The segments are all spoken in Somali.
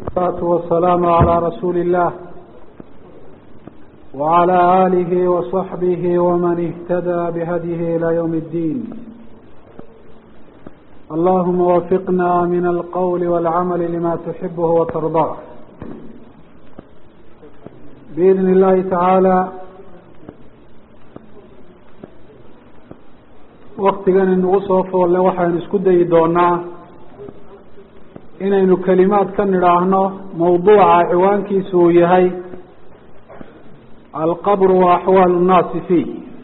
الصلاة والسلام على رسول الله وعلى آله وصحبه ومن اهتدى بهديه إلى يوم الدين اللهم وفقنا من القول والعمل لما تحبه وترضاه بإذن الله تعالى waktigan inugu soo foolle waxaynu isku dayi doonaa inaynu kelimaad ka nidhaahno mawduuca ciwaankiisu uu yahay alqabru wa axwaalu nnaasi fiih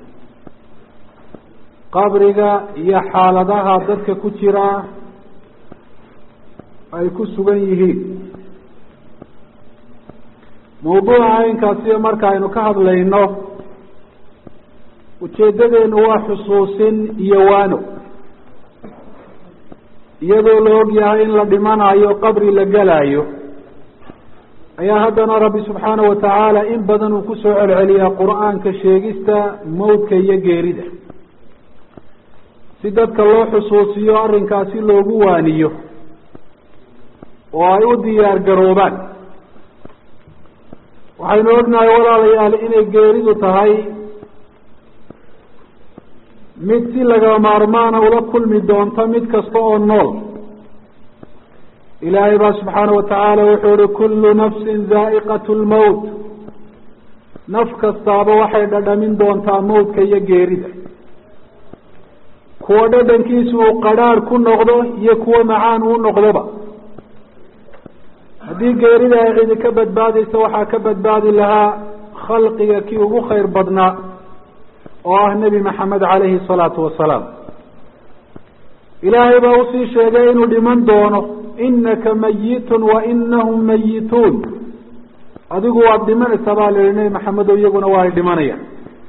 qabriga iyo xaaladaha dadka ku jira ay ku sugan yihiin mawduuca inkaasiyo marka aynu ka hadlayno ujeedadeenu waa xusuusin iyo waano iyadoo la og yahay in la dhimanayo qabri la gelaayo ayaa haddana rabbi subxaanahu watacaala in badan uu kusoo celceliyaa qur-aanka sheegista mawdka iyo geerida si dadka loo xusuusiyo arrinkaasi loogu waaniyo oo ay u diyaar garoobaan waxaynu ognahay walaalayaal inay geeridu tahay mid si laga maarmaana ula kulmi doonto mid kasta oo nool ilaahay baa subxaanahu watacaala wuxuu ihi kullu nafsin zaa'iqat lmowt naf kastaaba waxay dhadhamin doontaa mawdka iyo geerida kuwa dhadhankiisu uu qadhaadh ku noqdo iyo kuwo macaan uu noqdoba haddii geerida ay cidi ka badbaadaysa waxaa ka badbaadi lahaa khalqiga kii ugu khayr badnaa oo ah nebi maxamed calayhi salaatu wasalaam ilaahay baa usii sheegay inuu dhiman doono inaka mayitun wa inahum mayituun adigu waad dhimanaysaa baa la yihi nebi maxamedo iyaguna waa ay dhimanayaan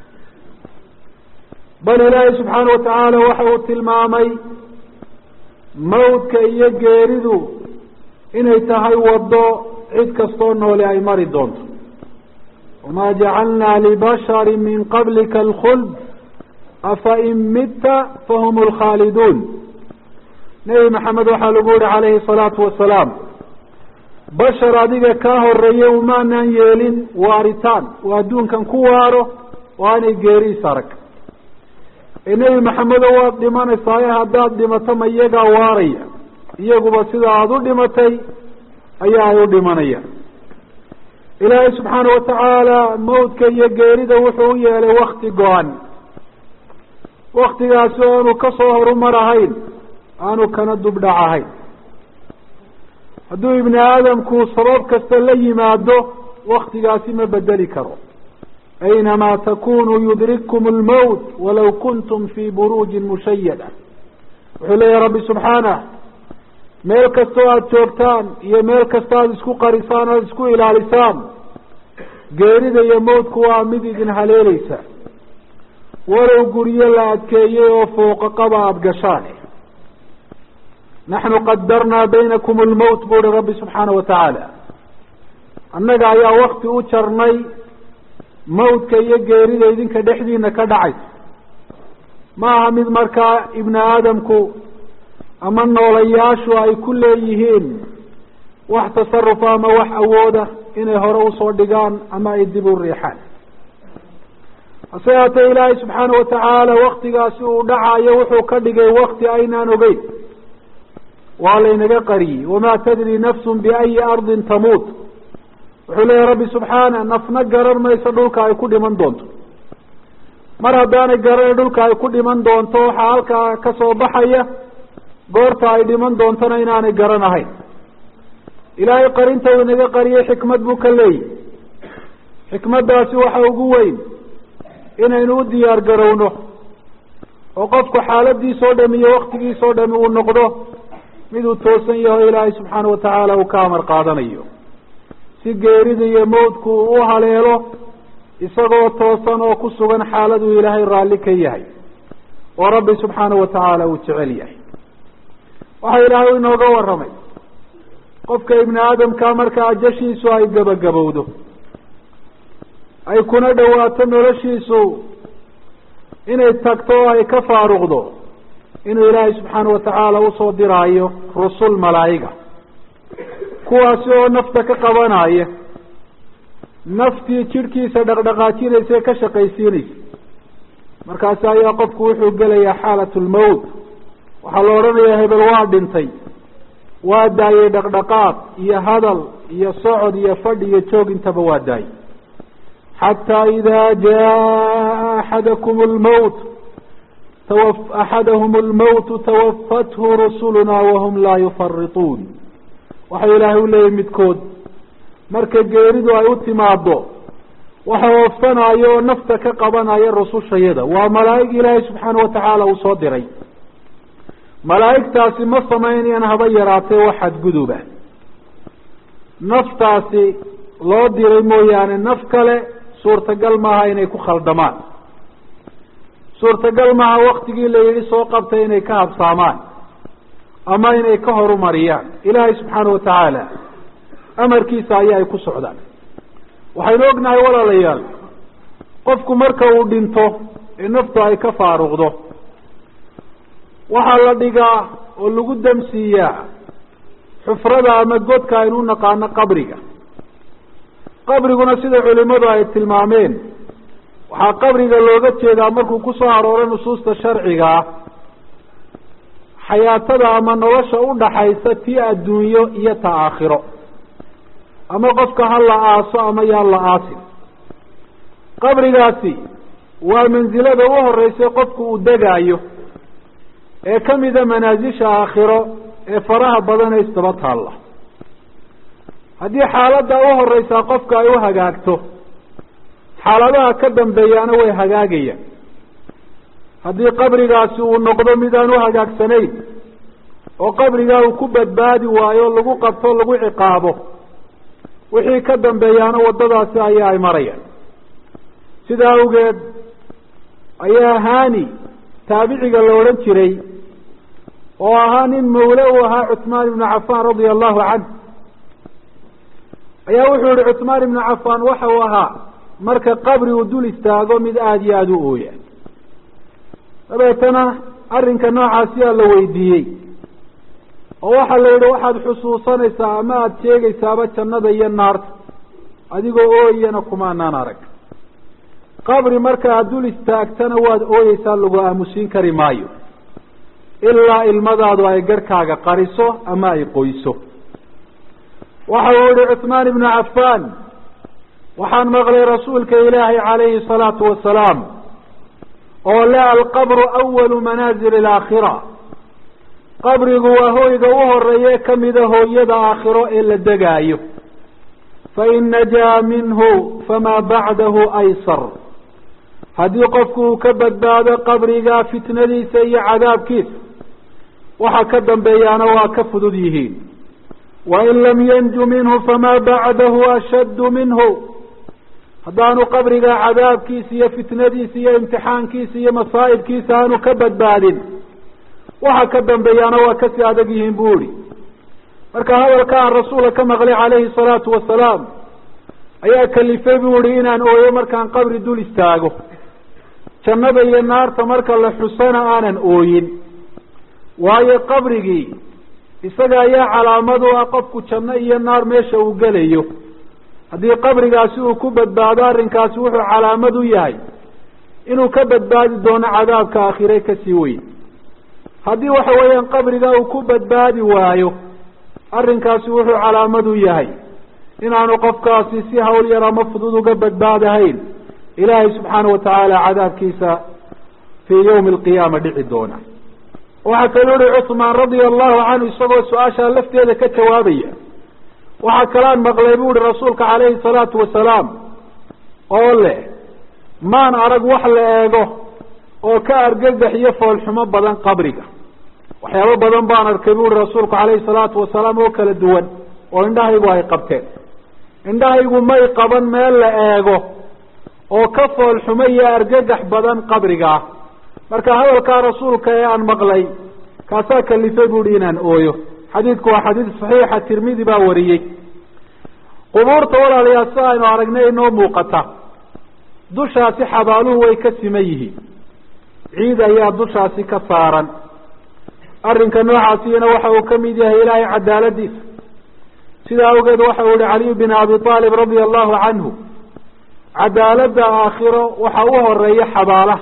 bal ilaahay subxaana watacaala waxa uu tilmaamay mawdka iyo geeridu inay tahay waddo cid kastoo nooli ay mari doonto wma jacalnaa libashari min qablika alkhuld afain midta fahum lkhaaliduun nebi maxamed waxaa lagu yihi calayhi salaatu wasalaam bashar adiga kaa horeeye umaanaan yeelin waaritaan oo adduunkan ku waaro oo aanay geeriis arag ee nebi maxamedo waad dhimanaysaaye haddaad dhimato ma iyagaa waaraya iyaguba sida aada u dhimatay ayaa ay u dhimanayaan ilaahay subxaana watacaala mawdka iyo geerida wuxuu u yeelay wakti go-an waktigaasi oo aanu kasoo horumar ahayn aanu kana dubdhac ahayn hadduu ibni aadamku sabab kasta la yimaado waktigaasi ma bedeli karo aynamaa takunuu yudrikkum lmowt walaw kuntum fii buruujin mushayada wuxuu leeyahy rabbi subxaanah meel kastoo aada joogtaan iyo meel kasta aada isku qarisaan aada isku ilaalisaan geerida iyo mawdku waa mid idin haleeleysa walow guryo la adkeeyey oo fooqaqaba aada gashaan naxnu qadarnaa baynakum lmowt bu uhi rabbi subxaana watacaala annaga ayaa wakti u jarnay mawdka iyo geerida idinka dhexdiina ka dhacaysa ma aha mid markaa ibni aadamku ama noolayaashu ay ku leeyihiin wax tasarufa ama wax awooda inay hore usoo dhigaan ama ay dib u riixaan hase haatee ilaahay subxaana watacaala waktigaasi uu dhacayo wuxuu ka dhigay wakti aynaan ogeyn waa laynaga qariyey wamaa tadri nafsun biayi ardin tamuut wuxuu leeyahy rabbi subxaana nafna garan mayso dhulka ay ku dhiman doonto mar haddaanay garana dhulka ay ku dhiman doonto waxaa halkaa kasoo baxaya goorta ay dhiman doontona inaanay garanahayn ilaahay qarinta uu inaga qariyey xikmad buu ka leeyahy xikmaddaasi waxa ugu weyn inaynu u diyaar garowno oo qofku xaaladiisoo dhami iyo waktigiisoo dhami uu noqdo mid uu toosan yaho ilaahay subxaana watacaala uu ka amar qaadanayo si geerida iyo mawdku uu u haleelo isagoo toosan oo ku sugan xaaladuu ilaahay raalli ka yahay oo rabbi subxaana watacaala uu jecel yahay waxa ilaahay inooga warramay qofka ibni aadamka marka ajashiisu ay gabagabowdo ay kuna dhawaato noloshiisu inay tagto oo ay ka faaruqdo inuu ilaahay subxaana watacaala usoo diraayo rusul malaa'iga kuwaasi oo nafta ka qabanaya naftii jidhkiisa dhaqdhaqaajinaysa ee ka shaqaysiinaysa markaasi ayaa qofku wuxuu gelayaa xaalat lmowt waxaa la odhanayaa hebel waa dhintay waa daayey dhaqdhaqaaq iyo hadal iyo socod iyo fadhi iyo joog intaba waa daayey xataa idaa jaa axadakum lmowt tawa axadahum lmowtu tawafathu rusuluna wahum laa yufarituun waxau ilaahay u leeyahy midkood marka geeridu ay u timaado waxa oofsanaayo oo nafta ka qabanaya rusushayada waa malaa'ig ilaahay subxaana watacaala uu soo diray malaa'igtaasi ma samaynayaan haba yaraatee wax xadguduba naftaasi loo diray mooyaane naf kale suurtagal maaha inay ku khaldamaan suurtagal maaha waktigii la yidhi soo qabtay inay ka habsaamaan ama inay ka horumariyaan ilaahay subxaana watacaala amarkiisa ayaa ay ku socdaan waxaynu ognahay walaalayaal qofku marka uu dhinto ee naftu ay ka faaruqdo waxaa la dhigaa oo lagu damsiiyaa xufrada ama godka aynu u naqaano qabriga qabriguna sida culimadu ay tilmaameen waxaa qabriga looga jeedaa markuu kusoo arooro nusuusta sharciga ah xayaatada ama nolosha udhaxaysa tii adduunyo iyo ta aakhiro ama qofka ha la aaso ama yaan la aasin qabrigaasi waa mansilada u horeysa qofku uu degaayo ee kamida manaasisha aakhiro ee faraha badan ee isdaba taalla haddii xaaladda u horeysaa qofka ay u hagaagto xaaladaha ka dambeeyaana way hagaagayaan haddii qabrigaasi uu noqdo mid aan u hagaagsanayn oo qabrigaa uu ku badbaadi waayo lagu qabto lagu ciqaabo wixii ka dambeeyaana waddadaasi ayaa ay marayaan sidaa awgeed ayaa hani taabiciga la odhan jiray oo ahaa nin mawle uu ahaa cuثmaan ibnu cafan radia allahu canh ayaa wuxuu yihi cuثmaan ibnu cafan waxa uu ahaa marka qabri uu dul istaago mid aada iyo aada u ooya dabeetana arrinka noocaasiyaa la weydiiyey oo waxaa la yidhi waxaad xusuusanaysaa ama aada sheegaysaaba jannada iyo naarta adigoo ooyana kumaanaan arag qabri marka aad dul istaagtana waad ooyeysaa lagu aamusiin kari maayo ilaa ilmadaadu ay garhkaaga qariso ama ay qoyso waxa uu yihi cuثmaan ibnu cafan waxaan maqlay rasuulka ilaahay calayhi الsalaatu wasalaam oo le alqabru awalu manaazil اlaakhira qabrigu waa hoyga u horeeye kamida hooyada aakhiro ee la degaayo fain najaa minhu famaa bacdahu aysar haddii qofku uu ka badbaado qabriga fitnadiisa iyo cadaabkiisa waxa ka dambeeyaana waa ka fudud yihiin wain lam yanju minhu famaa bacdahu ashaddu minhu haddaanu qabriga cadaabkiisa iyo fitnadiisa iyo imtixaankiisa iyo masaa'ibkiisa aanu ka badbaadin waxa ka dambeeyaana waa kasii adag yihiin bu ihi marka hadalka aan rasuulka ka maqlay calayhi salaatu wasalaam ayaa kalifay bu ihi inaan ooyo markaan qabri dul istaago jannada iyo naarta marka la xusana aanan ooyin waayo qabrigii isaga ayaa calaamad u ah qofku janno iyo naar meesha uu gelayo haddii qabrigaasi uu ku badbaado arrinkaasi wuxuu calaamad u yahay inuu ka badbaadi doono cadaabka aakhire kasii weyn haddii waxa weeyaan qabriga uu ku badbaadi waayo arrinkaasi wuxuu calaamad u yahay inaanu qofkaasi si hawl yar ama fudud uga badbaadahayn ilaahay subxaana watacaala cadaabkiisa fii yawmi alqiyaama dhici doona waxaa kaloo uhi cuثmaan radia allahu canhu isagoo su-aashaa lafteeda ka jawaabaya waxaa kalaan maqlay bu uhi rasuulka calayhi salaatu wasalaam oo leh maan arag wax la eego oo ka argagax iyo foolxumo badan qabriga waxyaabo badan baan arkay bu uhi rasuulku calayhi salaatu wasalaam oo kala duwan oo indhahaygu ay qabteen indhahaygu may qaban meel la eego oo ka foolxumo iyo argagax badan qabriga ah marka hadalkaa rasuulka ee aan maqlay kaasaa kalifay bu uhi inaan ooyo xadiidku waa xadiid saxiixa tirmidi baa wariyey qubuurta walaalayaal si aynu aragnay inoo muuqata dushaasi xabaaluhu way ka siman yihiin ciid ayaa dushaasi ka saaran arrinka noocaasiyana waxa uu kamid yahay ilaahay cadaaladiisa sidaa awgeed waxa uu yihi caliyu bin abi aalib radia allahu canhu cadaaladda aakhiro waxa u horeeya xabaalaha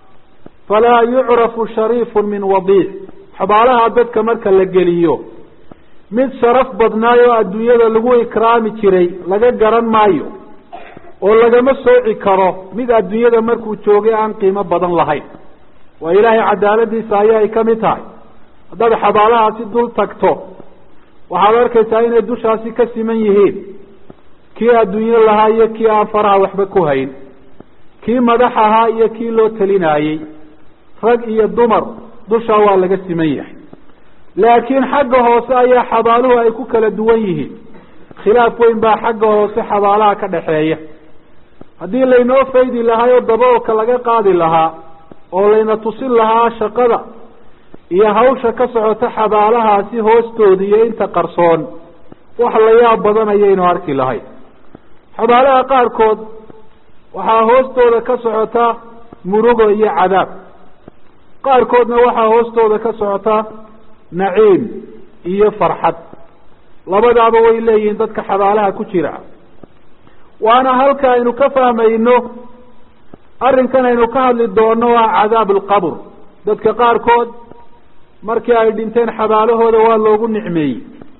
falaa yucrafu shariifun min wadiic xabaalaha dadka marka la geliyo mid sharaf badnaayoo adduunyada lagu ikraami jiray laga garan maayo oo lagama sooci karo mid adduunyada markuu joogay aan qiimo badan lahayn waa ilaahay cadaaladiisa ayaa ay ka mid tahay haddaad xabaalahaasi dul tagto waxaad arkaysaa inay dushaasi ka siman yihiin kii adduunyo lahaa iyo kii aan faraha waxba ku hayn kii madax ahaa iyo kii loo telinaayey rag iyo dumar dushaa waa laga siman yahay laakiin xagga hoose ayaa xabaaluhu ay ku kala duwan yihiin khilaaf weyn baa xagga hoose xabaalaha ka dhaxeeya haddii laynoo faydi lahaa oo daboolka laga qaadi lahaa oo layna tusin lahaa shaqada iyo hawsha ka socota xabaalahaasi hoostooda iyo inta qarsoon wax la yaab badan ayaynu arki lahayn xabaalaha qaarkood waxaa hoostooda ka socota murugo iyo cadaab qaarkoodna waxaa hoostooda ka socota naciim iyo farxad labadaaba way leeyihiin dadka xabaalaha ku jira waana halka aynu ka fahmayno arrinkan aynu ka hadli doono waa cadaab alqabr dadka qaarkood markii ay dhinteen xabaalahooda waa loogu nicmeeyey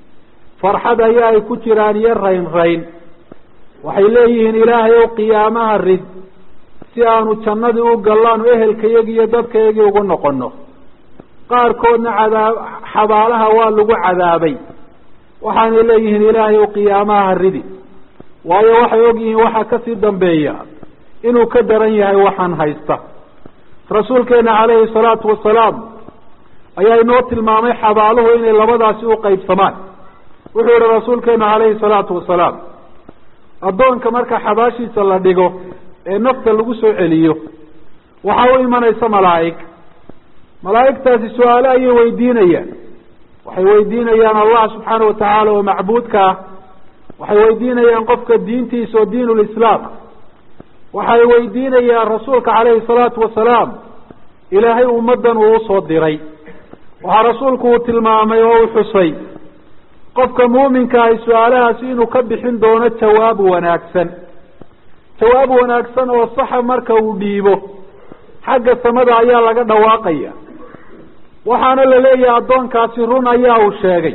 farxad ayaa ay ku jiraan iyo rayn rayn waxay leeyihiin ilaahay ow qiyaamaha rid si aanu jannadii u gallaanu ehelkayagi iyo dadkayagii ugu noqono qaarkoodna cadaab xabaalaha waa lagu cadaabay waxaanay leeyihiin ilaahay ow qiyaamaha ridi waayo waxay ogyihiin waxa kasii dambeeya inuu ka daran yahay waxaan haysta rasuulkeena calayhi salaatu wasalaam ayaa inoo tilmaamay xabaaluhu inay labadaasi u qaybsamaan wuxuu yihi rasuulkeenu calayhi salaatu wasalaam addoonka marka xabaashiisa la dhigo ee nafta lagu soo celiyo waxaa u imanaysa malaa'ig malaa'igtaasi su-aale ayay weydiinayaan waxay weydiinayaan allah subxaana watacaala oo macbuudka ah waxay weydiinayaan qofka diintiisa oo diin lislaam waxay weydiinayaan rasuulka calayhi salaatu wasalaam ilaahay ummaddan uu usoo diray waxaa rasuulku uu tilmaamay oo uu xusay qofka muuminka ahi su-aalahaasi inuu ka bixin doono jawaab wanaagsan jawaab wanaagsan oo saxa marka uu dhiibo xagga samada ayaa laga dhawaaqaya waxaana la leeyahay addoonkaasi run ayaa uu sheegay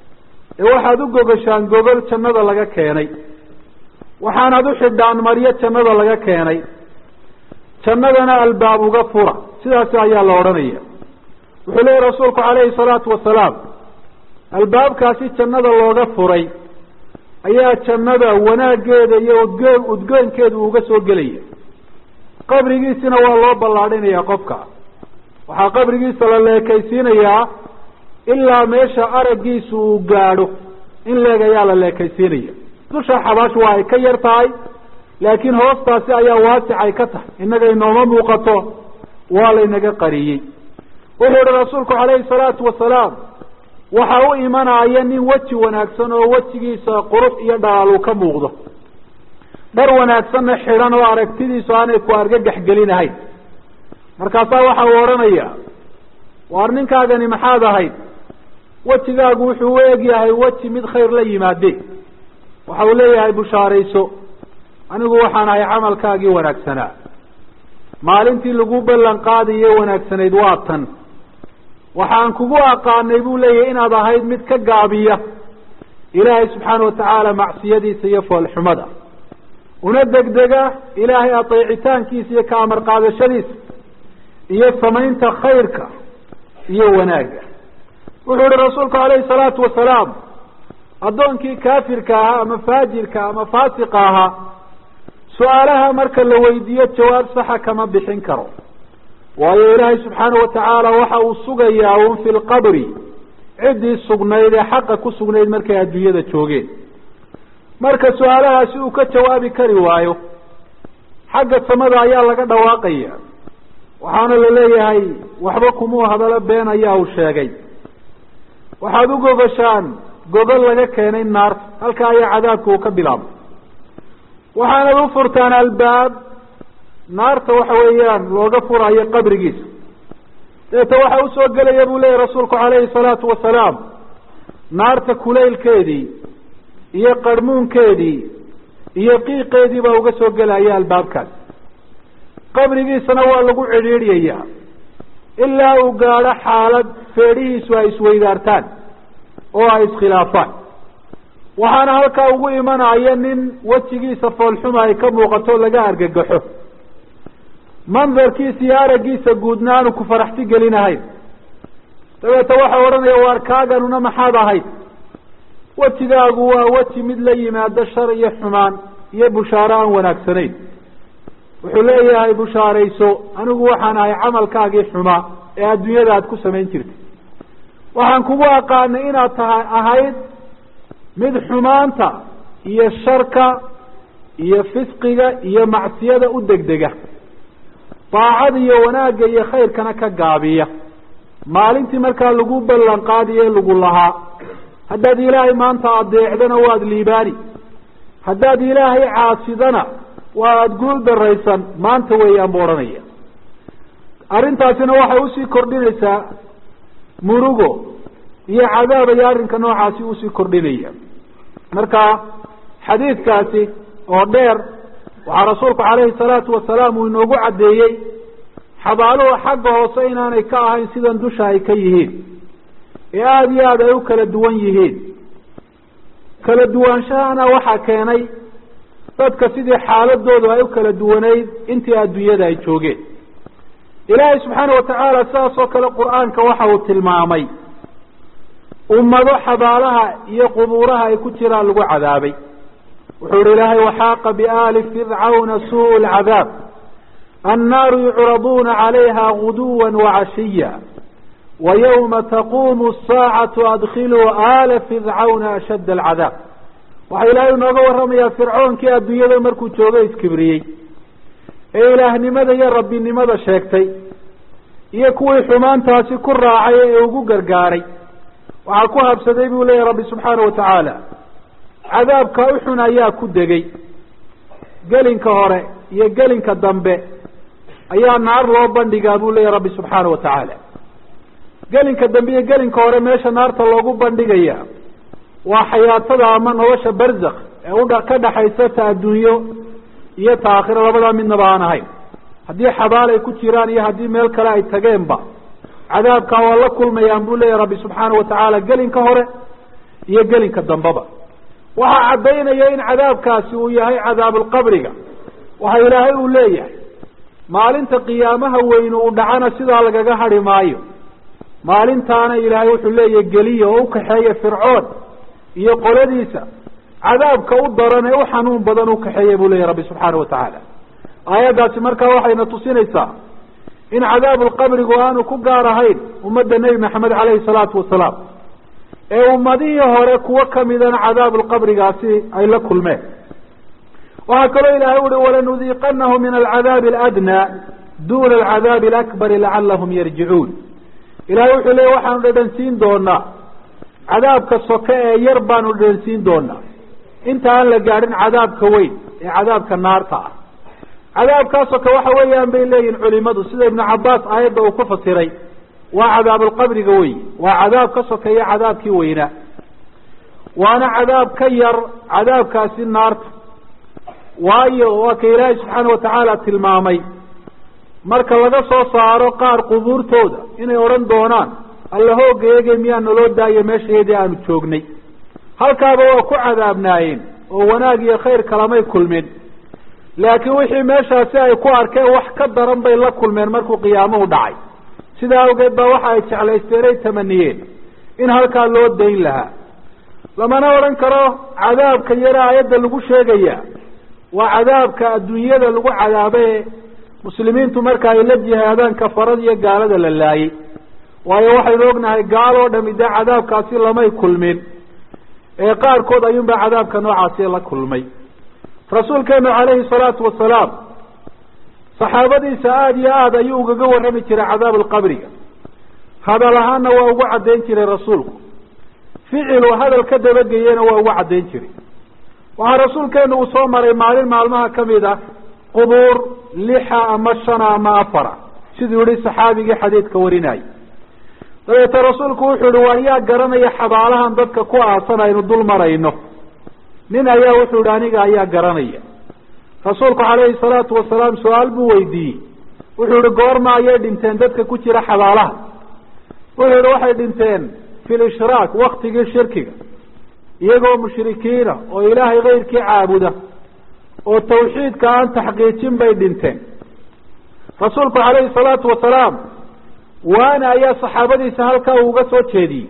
ee waxaad u gogashaan gogol jannada laga keenay waxaanaad u xidhaan maryo jannada laga keenay jannadana albaab uga fura sidaasi ayaa la odhanaya wuxuu leeyahy rasuulku calayhi salaatu wasalaam albaabkaasi jannada looga furay ayaa jannada wanaaggeeda iyo udge udgoonkeeda uga soo gelaya qabrigiisina waa loo ballaadhinaya qofka waxaa qabrigiisa la leekaysiinayaa ilaa meesha araggiisu uu gaadho in leeg ayaa la leekaysiinaya dusha xabaash waa ay ka yar tahay laakiin hoostaasi ayaa waasic ay ka tahay innaga inooma muuqato waa laynaga qariyey wuxuu yihi rasuulku calayhi salaatu wasalaam waxa u imanaya nin weji wanaagsan oo wejigiisa qurux iyo dhalaal uu ka muuqdo dhar wanaagsanna xidhan oo aragtidiisu aanay ku argagax gelinahayn markaasaa waxa uu odhanaya waar ninkaagani maxaad ahayd wejigaagu wuxuu u eg yahay weji mid khayr la yimaade waxa uu leeyahay bushaarayso anigu waxaan ahay camalkaagii wanaagsanaa maalintii lagu ballan qaadayo wanaagsanayd waa tan waxaan kugu aqaanay buu leeyahay inaad ahayd mid ka gaabiya ilaahay subxaana watacaala macsiyadiisa iyo foolxumada una degdega ilaahay adeecitaankiisa iyo ka amar qaadashadiisa iyo samaynta khayrka iyo wanaagga wuxuu yihi rasuulku calayhi salaatu wasalaam addoonkii kaafirka ahaa ama faajirka ama faasiqa ahaa su-aalaha marka la weydiiyo jawaab saxa kama bixin karo waayo ilaahay subxaana watacaala waxa uu sugayaa un fi lqabri ciddii sugnayd ee xaqa ku sugnayd markay adduunyada joogeen marka su-aalahaasi uu ka jawaabi kari waayo xagga samada ayaa laga dhawaaqaya waxaana la leeyahay waxba kumuu hadalo been ayaa uu sheegay waxaad u gogashaan gogol laga keenay naarta halka ayaa cadaabka uu ka bilaabay waxaanad u furtaan albaab naarta waxa weeyaan looga furayo qabrigiisa deeta waxa usoo gelaya buu leeyahy rasuulku calayhi salaatu wasalaam naarta kulaylkeedii iyo qarhmuunkeedii iyo qiiqeedii baa uga soo gelaya albaabkaas qabrigiisana waa lagu cidhiidhyayaa ilaa uu gaadho xaalad feedhihiisu ay isweydaartaan oo ay iskhilaafaan waxaana halkaa ugu imanaya nin wejigiisa foolxuma ay ka muuqato laga argagaxo mandarkiisa iyo araggiisa guudna aanu ku faraxti gelinahayn dabeeta waxaa odhanaya waar kaaganuna maxaad ahayd wejigaagu waa weji mid la yimaado shar iyo xumaan iyo bushaaro aan wanaagsanayn wuxuu leeyahay bushaarayso anigu waxaan ahay camalkaagii xumaa ee adduunyada aad ku samayn jirtay waxaan kugu aqaanay inaad tahay ahayd mid xumaanta iyo sharka iyo fisqiga iyo macsiyada u degdega daacada iyo wanaagga iyo khayrkana ka gaabiya maalintii markaa lagu ballan qaadiye lagu lahaa haddaad ilaahay maanta adeecdana waad liibaani haddaad ilaahay caasidana waa aada guul daraysan maanta weeyaan bu odhanaya arrintaasina waxay usii kordhinaysaa murugo iyo cadaab ayo arrinka noocaasi usii kordhinaya marka xadiidkaasi oo dheer waxaa rasuulku calayhi salaatu wasalaam uu inoogu caddeeyey xabaaluhu xagga hoose inaanay ka ahayn sidan dusha ay ka yihiin ee aada iyo aada ay u kala duwan yihiin kala duwaanshahana waxaa keenay dadka sidii xaaladoodu ay u kala duwanayd intii adduunyada ay joogeen ilaahay subxaana watacaala sidaas oo kale qur-aanka waxa uu tilmaamay ummado xabaalaha iyo qubuuraha ay ku jiraan lagu cadaabay wuxuu ihi ilaahay waxaaqa biaali fircawna suu lcadaab annaaru yucraduuna calayha guduwa wacashiya wa yawma taquumu asaacatu adkhiluu aala fircawna ashadda alcadaab waxaa ilaahay inooga warramayaa fircoonkii adduunyada markuu joogo iskibriyey ee ilaahnimada iyo rabbinimada sheegtay iyo kuwii xumaantaasi ku raacay ee ugu gargaaray waxaa ku habsaday buu leeyahy rabbi subxaana wa tacaala cadaabka uxun ayaa ku degay gelinka hore iyo gelinka dambe ayaa naar loo bandhigaa buu leeyahy rabbi subxaana wa tacaala gelinka dambe iyo gelinka hore meesha naarta loogu bandhigaya waa xayaatada ama nolosha barzakh ee udha ka dhaxaysa ta adduunyo iyo ta aakhiro labadaa midnaba aan ahayn haddii xabaal ay ku jiraan iyo haddii meel kale ay tageenba cadaabkaa waa la kulmayaan buu leeyahy rabbi subxaana wa tacaala gelinka hore iyo gelinka dambeba waxaa caddaynaya in cadaabkaasi uu yahay cadaabulqabriga waxa ilaahay uu leeyahay maalinta qiyaamaha weyne uu dhacana sidaa lagaga hadhi maayo maalintaana ilaahay wuxuu leeyahay geliya oo ukaxeeya fircoon iyo qoladiisa cadaabka u daran ee u xanuun badan ukaxeeya buu leeyahy rabbi subxaana wa tacaala aayaddaasi markaa waxayna tusinaysaa in cadaabulqabrigu aanu ku gaar ahayn ummadda nebi maxamed caleyhi salaatu wasalaam ee ummadihii hore kuwo kamidana cadaabulqabrigaasi ay la kulmeen waxaa kaloo ilaahay uhi walanudiiqanahu min alcadaabi aladnaa duna alcadaabi alakbari lacalahum yarjicuun ilahay wuxuu leeya waxaanu dhadhansiin doonaa cadaabka soke ee yar baanu dhadhansiin doonaa inta aan la gaadhin cadaabka weyn ee cadaabka naarta ah cadaabkaas soke waxa weeyaan bay leeyihin culimadu sida ibnu cabaas aayadda uu ku fasiray waa cadaabulqabriga wey waa cadaab ka sokeeya cadaabkii weynaa waana cadaab ka yar cadaabkaasi naarta waayo waa ka ilaahay subxaana watacaala tilmaamay marka laga soo saaro qaar qubuurtooda inay odhan doonaan alla hoogayeege miyaa naloo daayo meeshaeedii aanu joognay halkaaba waa ku cadaabnaayeen oo wanaag iyo khayr kalamay kulmin laakiin wixii meeshaasi ay ku arkeen wax ka daran bay la kulmeen markuu qiyaamuhu dhacay sidaa awgeed baa waxa ay jeclaysteen ay tamaniyeen in halkaa loo dayn lahaa lamana odhan karo cadaabka yare aayadda lagu sheegaya waa cadaabka adduunyada lagu cadaabe muslimiintu marka ay la jihaadaan kafarada iyo gaalada la laayay waayo waxaynu ognahay gaal oo dhami dee cadaabkaasi lamay kulmin ee qaarkood ayuunbaa cadaabka noocaasi la kulmay rasuulkeenu calayhi salaatu wasalaam saxaabadiisa aada iyo aada ayuu ugaga warrami jiray cadaabulqabriga hadal ahaanna waa ugu caddayn jiray rasuulku ficilu hadal ka dabageyena waa ugu caddayn jiray waxaa rasuulkeenu uu soo maray maalin maalmaha kamid ah qubuur lixa ama shana ama afara siduu yihi saxaabigii xadiidka warinayay dabeete rasuulku wuxuu yihi waa yaa garanaya xabaalahan dadka ku aasan aynu dul marayno nin ayaa wuxuu yihi aniga ayaa garanaya rasuulku calayhi salaatu wasalaam su-aal buu weydiiyey wuxuu yihi goorma ayay dhinteen dadka ku jira xabaalaha wuxuu yihi waxay dhinteen fi lishraak waktigii shirkiga iyagoo mushrikiina oo ilaahay kayrkii caabuda oo tawxiidka aan taxqiijin bay dhinteen rasuulku calayhi salaatu wasalaam waana ayaa saxaabadiisa halkaa uga soo jeediyey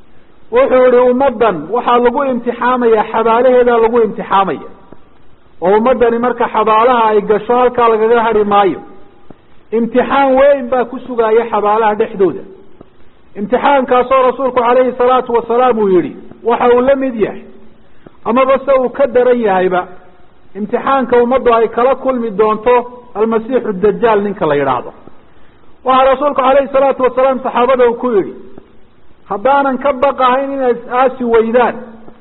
wuxuu yihi ummaddan waxaa lagu imtixaamaya xabaalaheedaa lagu imtixaamaya oo ummaddani marka xabaalaha ay gasho halkaa lagaga hari maayo imtixaan weyn baa ku sugaaya xabaalaha dhexdooda imtixaankaasoo rasuulku calayhi salaatu wasalaam uu yihi waxa uu la mid yahay amaba se uu ka daran yahayba imtixaanka ummaddu ay kala kulmi doonto almasiixu dajaal ninka la yidhaahdo waxaa rasuulku calayhi salaatu wasalaam saxaabada uu ku yidhi haddaanan ka baqahayn inay is-aasi weydaan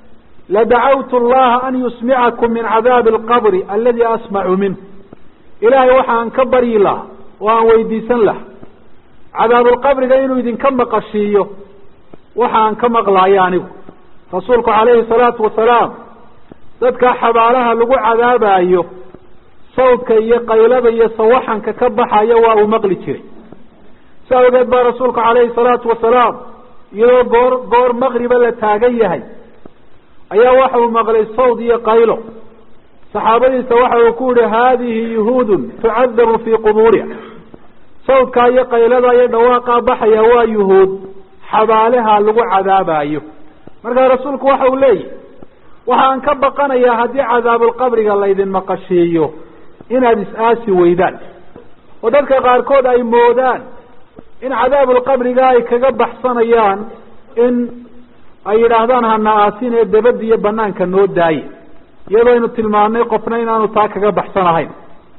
ladacawtu allaha an yusmicakum min cadaabi alqabri aladi asmacu minh ilaahay waxaan ka baryi lahaa oo aan weydiisan laha cadaabulqabriga inuu idinka maqashiiyo waxaan ka maqlaayo anigu rasuulku calayhi salaatu wasalaam dadka xabaalaha lagu cadaabayo sawdka iyo qaylada iyo sawaxanka ka baxaya waa uu maqli jiray si awgeed baa rasuulku calayhi salaatu wasalaam iyadoo goor goor maqriba la taagan yahay ayaa waxa uu maqlay sawd iyo qaylo saxaabadiisa waxa uu ku yihi haadihi yuhuudun tucadabu fii qubuuriha sawdkaa iyo qaylada iyo dhawaaqaa baxaya waa yuhuud xabaalaha lagu cadaabayo markaa rasuulku waxa uu leeyahy waxaan ka baqanayaa haddii cadaabulqabriga laydin maqashiiyo inaad is-aasi weydaan oo dadka qaarkood ay moodaan in cadaabulqabriga ay kaga baxsanayaan in ay yidhaahdaan hana aasin ee dabada iyo banaanka noo daaye iyadoo aynu tilmaanay qofna inaanu taa kaga baxsanahayn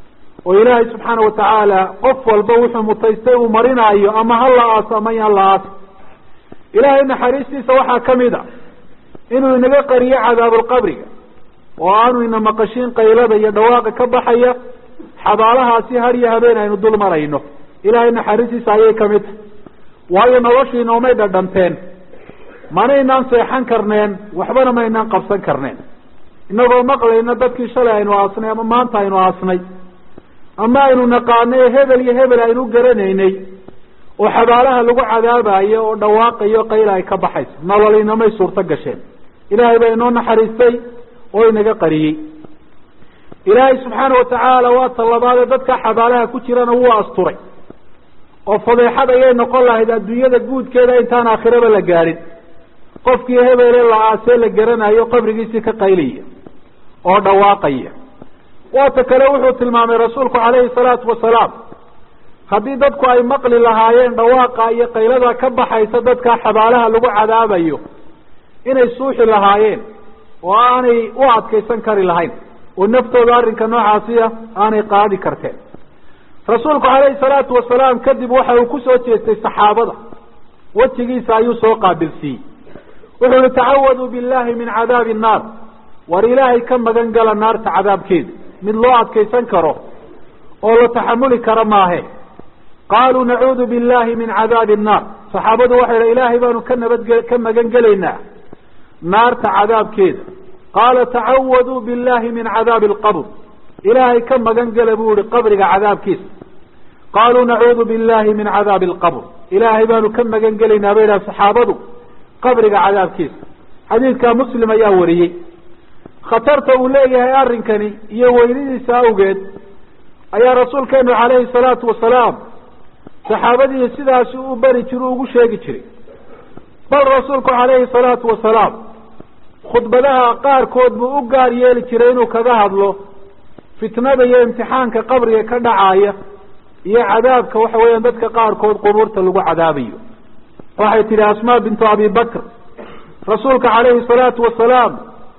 oo ilaahay subxaana watacaala qof walba wuxuu mutaystay uu marinaayo ama ha la aaso ama yaan la aaso ilaahay naxariistiisa waxaa kamid a inuu inaga qariyo cadaabulqabriga oo aanu ina maqashiin qaylada iyo dhawaaqa ka baxaya xabaalahaasi har iyo habeen aynu dul marayno ilaahay naxariistiisa ayay kamid tahay waayo noloshii noomay dhadhanteen manaynaan seexan karneen waxbana maynaan qabsan karneen inagoo maqlayna dadkii shalay aynu aasnay ama maanta aynu aasnay ama aynu naqaanay hebel iyo hebel aynu garanaynay oo xabaalaha lagu cadaabayo oo dhawaaqayo qayla ay ka baxayso nolol inamay suurto gasheen ilaahay baa inoo naxariistay oo inaga qariyey ilaahay subxaana watacaala waa tallabaade dadka xabaalaha ku jirana wuu asturay oo fadeexad ayay noqon lahayd adduunyada guudkeeda intaan aakhiraba la gaadhin qofkii hebele la aasee la garanayo qabrigiisii ka qaylaya oo dhawaaqaya waata kale wuxuu tilmaamay rasuulku calayhi salaatu wasalaam haddii dadku ay maqli lahaayeen dhawaaqa iyo qaylada ka baxaysa dadka xabaalaha lagu cadaabayo inay suuxi lahaayeen oo aanay u adkaysan kari lahayn oo naftooda arrinka noocaasiya aanay qaadi karteen rasuulku calayhi salaatu wasalaam kadib waxa uu kusoo jeestay saxaabada wejigiisa ayuu soo qaabilsiiyey wuxuu yihi tacawaduu billahi min cadaabi nnaar war ilaahay ka magan gala naarta cadaabkeeda mid loo adkaysan karo oo la taxamuli karo maahe qaaluu nacuudu billahi min cadaabi nnaar saxaabadu waxay idha ilaahay baanu ka nabadge ka magan gelaynaa naarta cadaabkeeda qaala tacawaduu billahi min cadaabi alqabr ilaahay ka magan gela buu yihi qabriga cadaabkiisa qaaluu nacuudu billahi min cadaabi alqabr ilaahay baanu ka magan gelaynaa bay idhaha saxaabadu qabriga cadaabkiisa xadiidka muslim ayaa wariyey khatarta uu leeyahay arrinkani iyo weynidiisa awgeed ayaa rasuulkeenu calayhi salaatu wasalaam saxaabadii sidaasi u bari jir ugu sheegi jiray bal rasuulku calayhi salaatu wasalaam khudbadaha qaarkood buu u gaar yeeli jiray inuu kaga hadlo fitnada iyo imtixaanka qabriga ka dhacaya iyo cadaabka waxa weeyaan dadka qaarkood qubuurta lagu cadaabayo waxay tidhi asmaa bintu abi bakr rasuulka calayhi salaatu wasalaam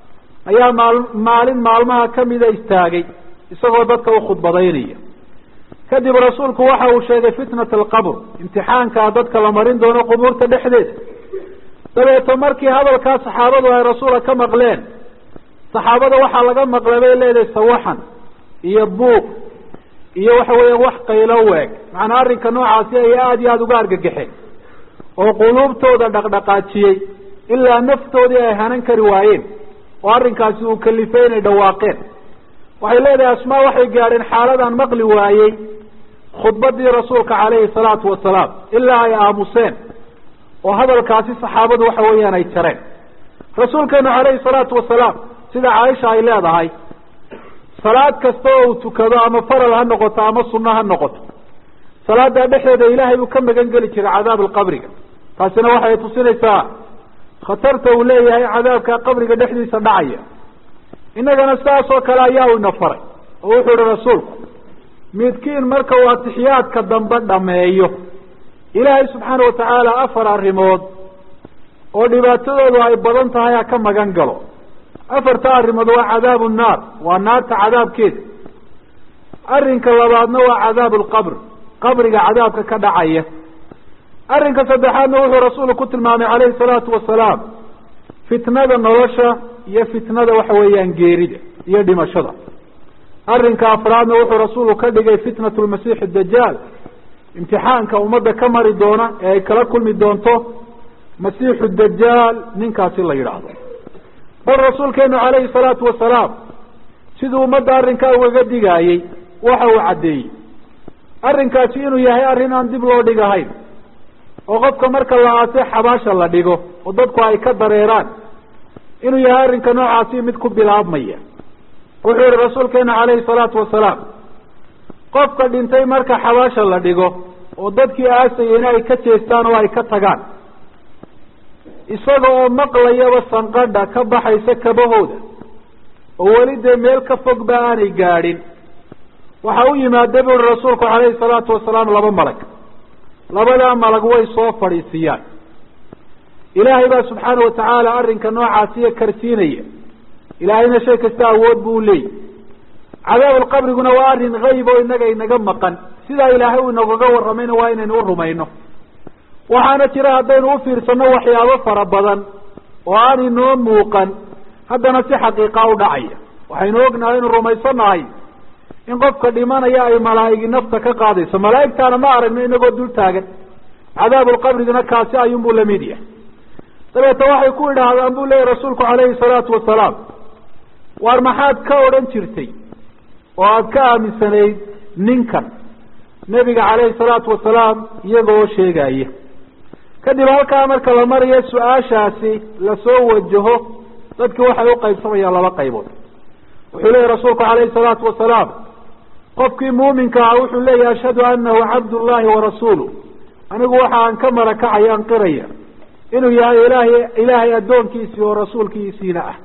ayaa maal maalin maalmaha kamida istaagay isagoo dadka u khudbadaynaya kadib rasuulku waxa uu sheegay fitnat alqabr imtixaankaa dadka la marin doono qubuurta dhexdeeda dabeeto markii hadalkaa saxaabadu ay rasuula ka maqleen saxaabada waxaa laga maqlay bay leedahay sawaxan iyo buuq iyo waxa weeya wax qaylo weeg macnaa arrinka noocaasi ay aada iyo aada uga argagaxeen oo quluubtooda dhaqdhaqaajiyey ilaa naftoodii ay hanan kari waayeen oo arrinkaasi uu kalifay inay dhawaaqeen waxay leedahay asmaa waxay gaadheen xaaladaan maqli waayey khudbadii rasuulka calayhi salaatu wasalaam ilaa ay aamuseen oo hadalkaasi saxaabadu waxa weeyaan ay jareen rasuulkeenu calayhi salaatu wasalaam sida caaisha ay leedahay salaad kasta oo uu tukado ama faral ha noqoto ama sunno ha noqoto salaada dhexeeda ilaahay buu ka magan geli jiray cadaab alqabriga taasina waxay tusinaysaa khatarta uu leeyahay cadaabka qabriga dhexdiisa dhacaya innagana sidaas oo kale ayaa u ina faray oo wuxuu ihi rasuulku midkiin marka uu atixiyaadka dambe dhameeyo ilaahay subxaana watacaala afar arrimood oo dhibaatadoodu ay badan tahay ha ka magan galo afarta arrimood waa cadaabu nnaar waa naarta cadaabkeeda arrinka labaadna waa cadaabu lqabr qabriga cadaabka ka dhacaya arrinka saddexaadna wuxuu rasuulku ku tilmaamay calayhi salaatu wasalaam fitnada nolosha iyo fitnada waxa weeyaan geerida iyo dhimashada arrinka afraadna wuxuu rasuulku ka dhigay fitnatu lmasiixi dajaal imtixaanka ummadda ka mari doona ee ay kala kulmi doonto masiixu dajaal ninkaasi la yidhaahdo bal rasuulkeenu calayhi salaatu wasalaam siduu ummadda arrinkaa ugaga digaayey waxa uu caddeeyey arrinkaasi inuu yahay arrin aan dib loo dhigahayn oo qofka marka la aase xabaasha la dhigo oo dadku ay ka dareeraan inuu yahay arrinka noocaasi mid ku bilaabmaya wuxuu yihi rasuulkeenu calayhi salaatu wasalaam qofka dhintay marka xabaasha la dhigo oo dadkii aasayeyna ay ka jeestaan oo ay ka tagaan isaga oo maqlayaba sanqadha ka baxaysa kabahooda oo weli dee meel ka fog ba aanay gaadhin waxa u yimaada bu uhi rasuulku calayhi salaatu wasalaam laba malag labadaa malag way soo fadhiisiyaan ilaahay baa subxaana watacaala arrinka noocaasiya karsiinaya ilaahayna shay kasta awood buu leeyay cadaabulqabriguna waa arrin hayb oo inaga inaga maqan sidaa ilaahay uu inagaga warramayna waa inaynu u rumayno waxaana jira haddaynu u fiirsano waxyaabo fara badan oo aan inoo muuqan haddana si xaqiiqa u dhacaya waxaynu ognahay inu rumaysanahay in qofka dhimanaya ay malaa'igi nafta ka qaadayso malaa'igtaana ma aragno inagoo dul taagan cadaabulqabrigana kaasi ayuunbuu lamid yahay dabeeta waxay ku idhaahdaan buu leeyahy rasuulku calayhi salaatu wasalaam waar maxaad ka odhan jirtay oo aada ka aaminsanayd ninkan nebiga calayhi salaatu wasalaam iyaga oo sheegaya kadib halkaa marka la marayo su-aashaasi lasoo wajaho dadkii waxay uqaybsamayaan laba qaybood wuxuu leeyahy rasuulku calayhi salaatu wasalaam qofkii muuminka ah wuxuu leeyahy ashhadu anahu cabdullahi warasuuluh anigu waxa aan ka marakacaya an qiraya inuu yahay ilaahay ilaahay addoonkiisii oo rasuulkiisiina ah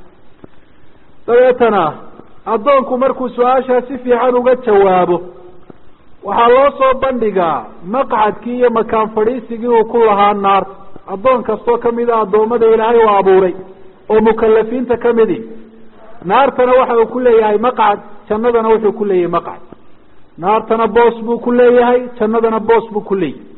dabeetana addoonku markuu su-aashaa si fiican uga jawaabo waxaa loo soo bandhigaa maqcadkii iyo makaan fadhiisigii uu ku lahaa naarta addoon kastoo kamid a addoommada ilaahay u abuuray oo mukalafiinta kamidi naartana waxa uu ku leeyahay maqcad jannadana wuxuu ku leeyahay maqcad naartana boos buu ku leeyahay jannadana boos buu ku leeyahay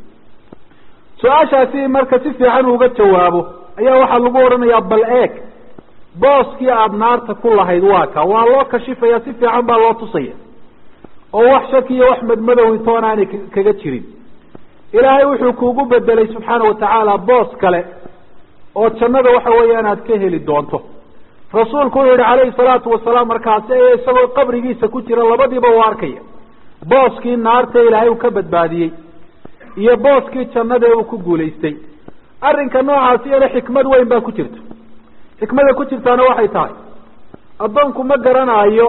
su-aashaasi marka si fiican uuga jawaabo ayaa waxaa lagu odhanayaa bal eeg booskii aada naarta ku lahayd waa ka waa loo kashifaya si fiican baa loo tusaya oo wax shaki iyo wax madmadow intoon aanay kaga jirin ilaahay wuxuu kuugu bedelay subxaana watacaala boos kale oo jannada waxa weeyaan aad ka heli doonto rasuulku wuxuu yihi calayhi salaatu wasalaam markaasi ee isagoo qabrigiisa ku jira labadiiba u arkaya booskii naarta ilaahay uu ka badbaadiyey iyo booskii jannada uu ku guulaystay arrinka noocaasi iyana xikmad weyn baa ku jirta xikmada ku jirtaana waxay tahay addoonku ma garanaayo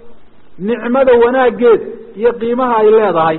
nicmada wanaaggeeda iyo qiimaha ay leedahay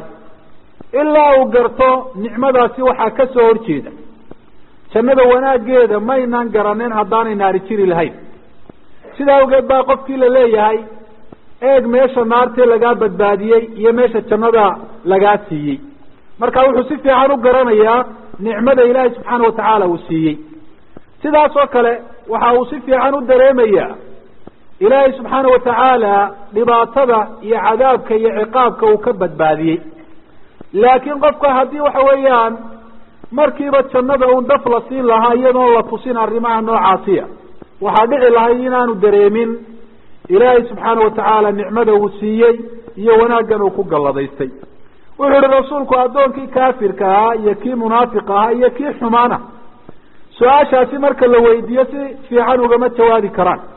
ilaa uu garto nicmadaasi waxaa ka soo horjeeda jannada wanaaggeeda maynaan garaneen haddaanay naari jiri lahayn sidaa awgeed baa qofkii la leeyahay eeg meesha naartee lagaa badbaadiyey iyo meesha jannada lagaa siiyey marka wuxuu si fiican u garanayaa nicmada ilaahay subxaana watacaala uu siiyey sidaas oo kale waxa uu si fiican u dareemayaa ilaahay subxaana watacaala dhibaatada iyo cadaabka iyo ciqaabka uu ka badbaadiyey laakiin qofka haddii waxa weeyaan markiiba jannada un daf la siin lahaa iyadoon la tusin arrimaha noocaasiya waxaa dhici lahay inaanu dareemin ilaahay subxaana watacaala nicmada uu siiyey iyo wanaaggan uu ku galladaystay wuxuu ihi rasuulku addoonkii kaafirka ahaa iyo kii munaafiq ahaa iyo kii xumaana su-aashaasi marka la weydiiyo si fiican ugama jawaabi karaan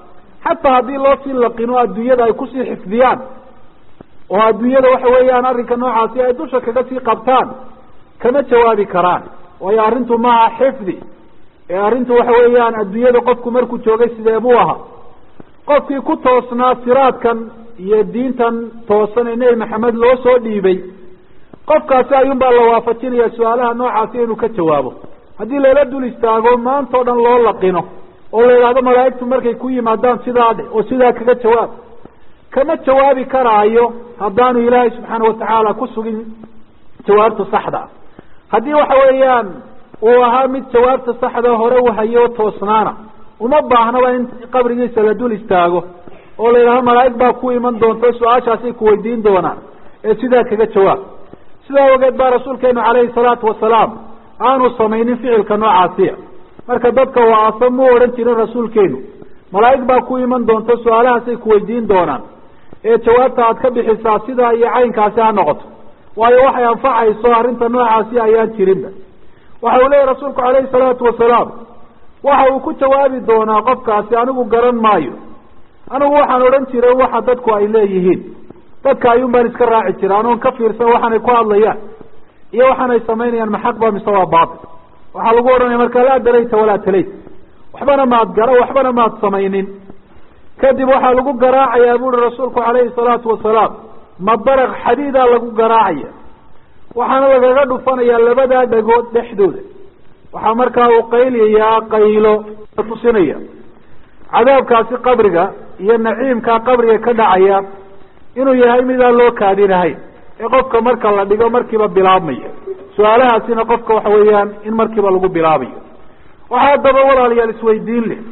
xataa haddii loo sii laqino adduunyada ay kusii xifdiyaan oo adduunyada waxa weeyaan arrinka noocaasi ay dusha kaga sii qabtaan kama jawaabi karaan waayo arrintu maaha xifdi ee arrintu waxa weeyaan adduunyada qofku markuu joogay sidee buu ahaa qofkii ku toosnaa siraadkan iyo diintan toosan ee nebi maxamed loo soo dhiibay qofkaasi ayuunbaa la waafajinaya su-aalaha noocaasi inuu ka jawaabo haddii lala dul istaago maanta o dhan loo laqino oo la yidhahdo malaa'igtu markay ku yimaadaan sidaa dhe oo sidaa kaga jawaab kama jawaabi karaayo haddaanu ilaahay subxaana watacaala ku sugin jawaabta saxda haddii waxa weeyaan uu ahaa mid jawaabta saxda hore u hayo toosnaana uma baahnaba in qabrigiisa la dul istaago oo la yidhahdo malaa'ig baa ku iman doonta su-aashaasay ku weydiin doonaan ee sidaa kaga jawaab sidaa ogeed baa rasuulkeenu calayhi salaatu wasalaam aanu samaynin ficilka noocaasiya marka dadka waaasa mu odhan jirin rasuulkeenu malaa'ig baa ku iman doonta su-aalahaasay ku weydiin doonaan ee jawaabta aad ka bixisaa sidaa iyo caynkaasi ha noqoto waayo waxay anfacayso arrinta noocaasi ayaan jirinba waxa uu leeyahy rasuulku calayhi salaatu wasalaam waxa uu ku jawaabi doonaa qofkaasi anigu garan maayo anigu waxaan odhan jiray waxa dadku ay leeyihiin dadka ayuun baan iska raaci jira anoon ka fiirsan waxaanay ku hadlayaan iyo waxaanay samaynayaan maxaq ba mise waa baatil waxaa lagu odhanaya markaa laa darayta walaa talayt waxbana maad gara waxbana maad samaynin kadib waxaa lagu garaacayaa buuri rasuulku calayhi salaatu wasalaam mabaraq xadiidaa lagu garaacaya waxaana lagaga dhufanayaa labadaa dhagood dhexdooda waxaa markaa uu qayliyaa qaylo tusinaya cadaabkaasi qabriga iyo naciimkaa qabriga ka dhacaya inuu yahay midaan loo kaadinahayn ee qofka marka la dhigo markiiba bilaabmaya su-aalahaasina qofka waxa weeyaan in markiiba lagu bilaabayo waxaa haddaba walaalayaal isweydiin leh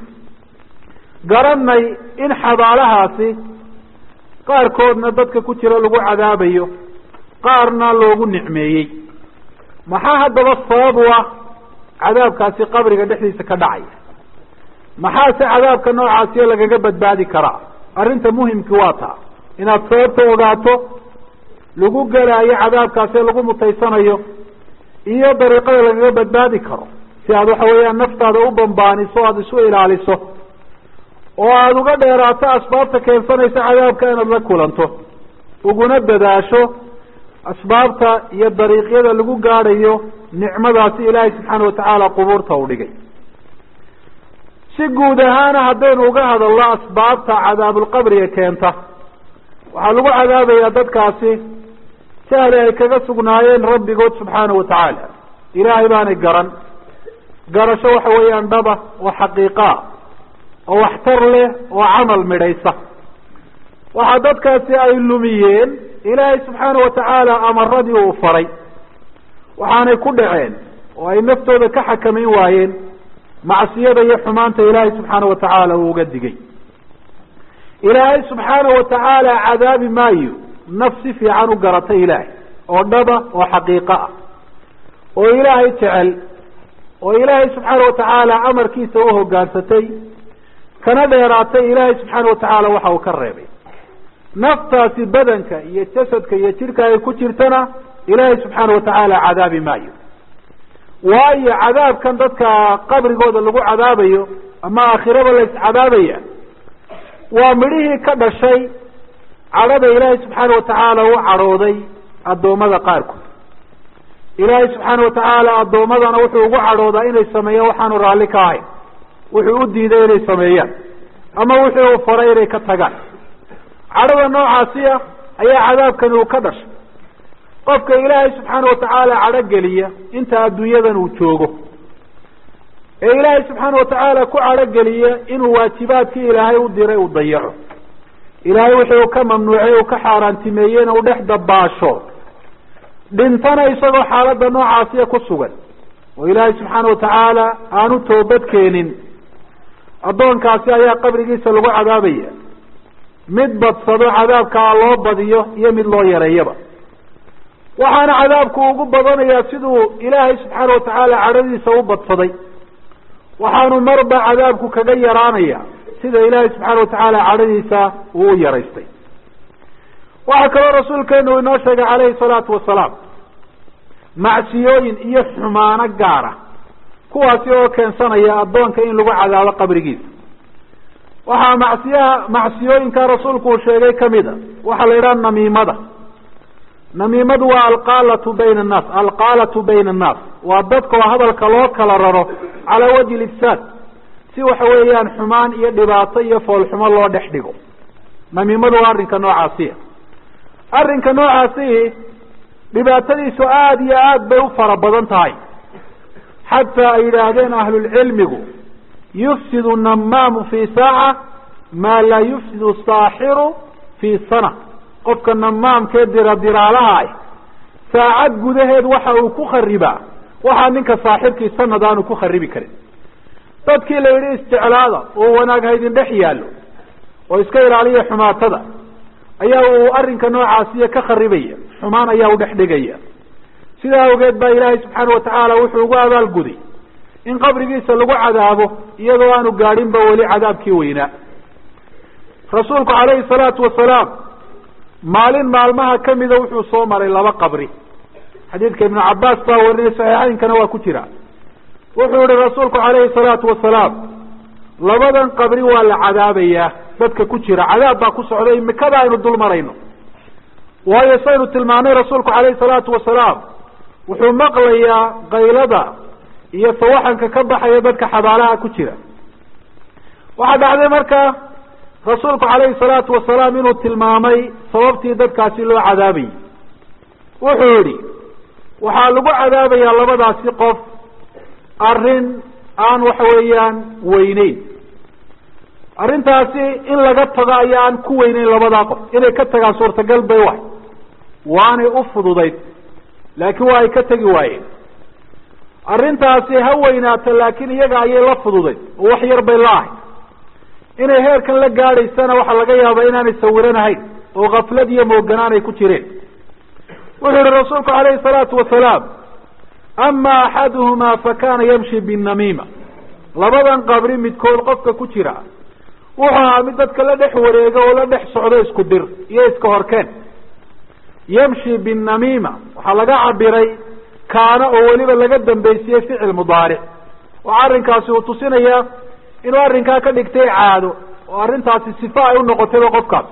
garanay in xabaalahaasi qaarkoodna dadka ku jira lagu cadaabayo qaarna loogu nicmeeyey maxaa haddaba sabab u ah cadaabkaasi qabriga dhexdiisa ka dhacaya maxaase cadaabka noocaasiyo lagaga badbaadi karaa arrinta muhimkii waa taa inaad sababta ogaato lagu gelaayo cadaabkaasi lagu mutaysanayo iyo dariiqada lagaga badbaadi karo si aad waxa weeyaan naftaada u bambaaniso o aada isu ilaaliso oo aada uga dheeraato asbaabta keensanaysa cadaabka inaad la kulanto uguna dadaasho asbaabta iyo dariiqyada lagu gaadhayo nicmadaasi ilaahay subxaana watacaala qubuurta u dhigay si guud ahaana haddaynu uga hadalno asbaabta cadaabulqabriga keenta waxaa lagu cadaabayaa dadkaasi jahli ay kaga sugnaayeen rabbigood subxaana watacaala ilaahay baanay garan garasho waxa weeyaan dhaba oo xaqiiqaa oo waxtar leh oo camal midhaysa waxaa dadkaasi ay lumiyeen ilaahay subxaana watacaala amaradii uu faray waxaanay ku dhaceen oo ay naftooda ka xakamayn waayeen macsiyada iyo xumaanta ilaahay subxaana watacaala uu uga digay ilaahay subxaana watacaala cadaabi maayo naf si fiican u garatay ilaahay oo dhaba oo xaqiiqo ah oo ilaahay jecel oo ilaahay subxaana watacaala amarkiisa u hogaansatay kana dheeraatay ilaahay subxaana watacaala waxa uu ka reebay naftaasi badanka iyo jasadka iyo jidhka ay ku jirtana ilaahay subxaana watacaala cadaabi maayo waayo cadaabkan dadka qabrigooda lagu cadaabayo ama aakhiraba la iscadaabaya waa midhihii ka dhashay cadhada ilaahay subxaana watacaala u cadhooday addoommada qaarkood ilaahay subxaana watacaala addoommadana wuxuu ugu cadhoodaa inay sameeyaan waxaanu raalli ka ahayn wuxuu u diiday inay sameeyaan ama wuxuu u faray inay ka tagaan cadhada noocaasi ah ayaa cadaabkani uu ka dhashay qofka ilaahay subxaana watacaala cadho geliya inta adduunyadan uu joogo ee ilaahay subxaana watacaala ku cadho geliya inuu waajibaadkii ilaahay u diray uu dayaco ilaahay wuxuu ka mamnuucay uu ka xaaraantimeeyey inuu dhex dabaasho dhintana isagoo xaaladda noocaasiya ku sugan oo ilaahay subxaana watacaala aanu toobad keenin addoonkaasi ayaa qabrigiisa lagu cadaabaya mid badsado cadaabkaa loo badiyo iyo mid loo yareeyaba waxaana cadaabku ugu badanayaa siduu ilaahay subxaana watacaala cadhadiisa u badsaday waxaanu marba cadaabku kaga yaraanaya sida ilaahay subxaana watacaala cadhadiisa uu u yaraystay waxaa kaloo rasuulkeenu inoo sheegay calayhi salaatu wasalaam macsiyooyin iyo xumaano gaara kuwaasi oo keensanaya addoonka in lagu cadaabo qabrigiisa waxaa macsiyaha macsiyooyinka rasuulku uu sheegay kamid a waxaa la yidhaha namiimada namiimadu waa alqaalatu bayna annaas alqaalatu bayna annaas waa dadka oo hadalka loo kala raro calaa wajhi lifsaad si waxa weeyaan xumaan iyo dhibaato iyo foolxumo loo dhex dhigo namiimadu waa arrinka noocaasiya arrinka noocaasi dhibaatadiisu aada iyo aad bay u fara badan tahay xataa ay yidhaahdeen ahlulcilmigu yufsidu namaamu fii saaca maa laa yufsidu saaxiru fii sana qofka namaamkee dira diraalaha ah saacad gudaheed waxa uu ku kharibaa waxaa ninka saaxibkii sanad aanu ku kharibi karin dadkii la yidhi isticlaada oo wanaag haydin dhex yaallo oo iska ilaaliya xumaatada ayaa uu arrinka noocaasiya ka kharibaya xumaan ayaa u dhex dhigaya sidaa awgeed baa ilaahay subxaana watacaala wuxuu ugu abaalguday in qabrigiisa lagu cadaabo iyadoo aanu gaadhinba weli cadaabkii weynaa rasuulku calayhi salaatu wasalaam maalin maalmaha kamida wuxuu soo maray laba qabri xadiidka ibnu cabaas baa warinay saxiixeynkana waa ku jira wuxuu yihi rasuulku calayhi salaatu wasalaam labadan qabri waa la cadaabayaa dadka ku jira cadaab baa ku socda imikada aynu dul marayno waayo saynu tilmaanay rasuulku calayhi salaatu wasalaam wuxuu maqlayaa kaylada iyo sawaxanka ka baxaya dadka xabaalaha ku jira waxaa dhacday marka rasuulku calayhi salaatu wasalaam inuu tilmaamay sababtii dadkaasi loo cadaabayay wuxuu yihi waxaa lagu cadaabayaa labadaasi qof arrin aan waxa weeyaan weyneyn arrintaasi in laga tago ayaa aan ku weyneyn labadaa qof inay ka tagaan suurtagal bay wahay waanay u fududayd laakiin waa ay ka tegi waayeen arrintaasi ha weynaato laakiin iyaga ayay la fududayd oo wax yar bay la ahay inay heerkan la gaadhaysana waxaa laga yaabaa inaanay sawiranahayn oo kaflad iyo mooganaan ay ku jireen wuxuu yihi rasuulku calayhi salaatu wasalaam ama axaduhumaa fakana yamshi binamiima labadan qabri midkood qofka ku jira wuxuu ahaa mid dadka la dhex wareega oo la dhex socdo isku dir iyo iska horkeen yamshi binamiima waxaa laga cabiray kaana oo weliba laga dambeysiyey ficil mudaaric oo arrinkaasi uu tusinaya inuu arrinkaa ka dhigtay caado oo arrintaasi sifa ay u noqotayba qofkaas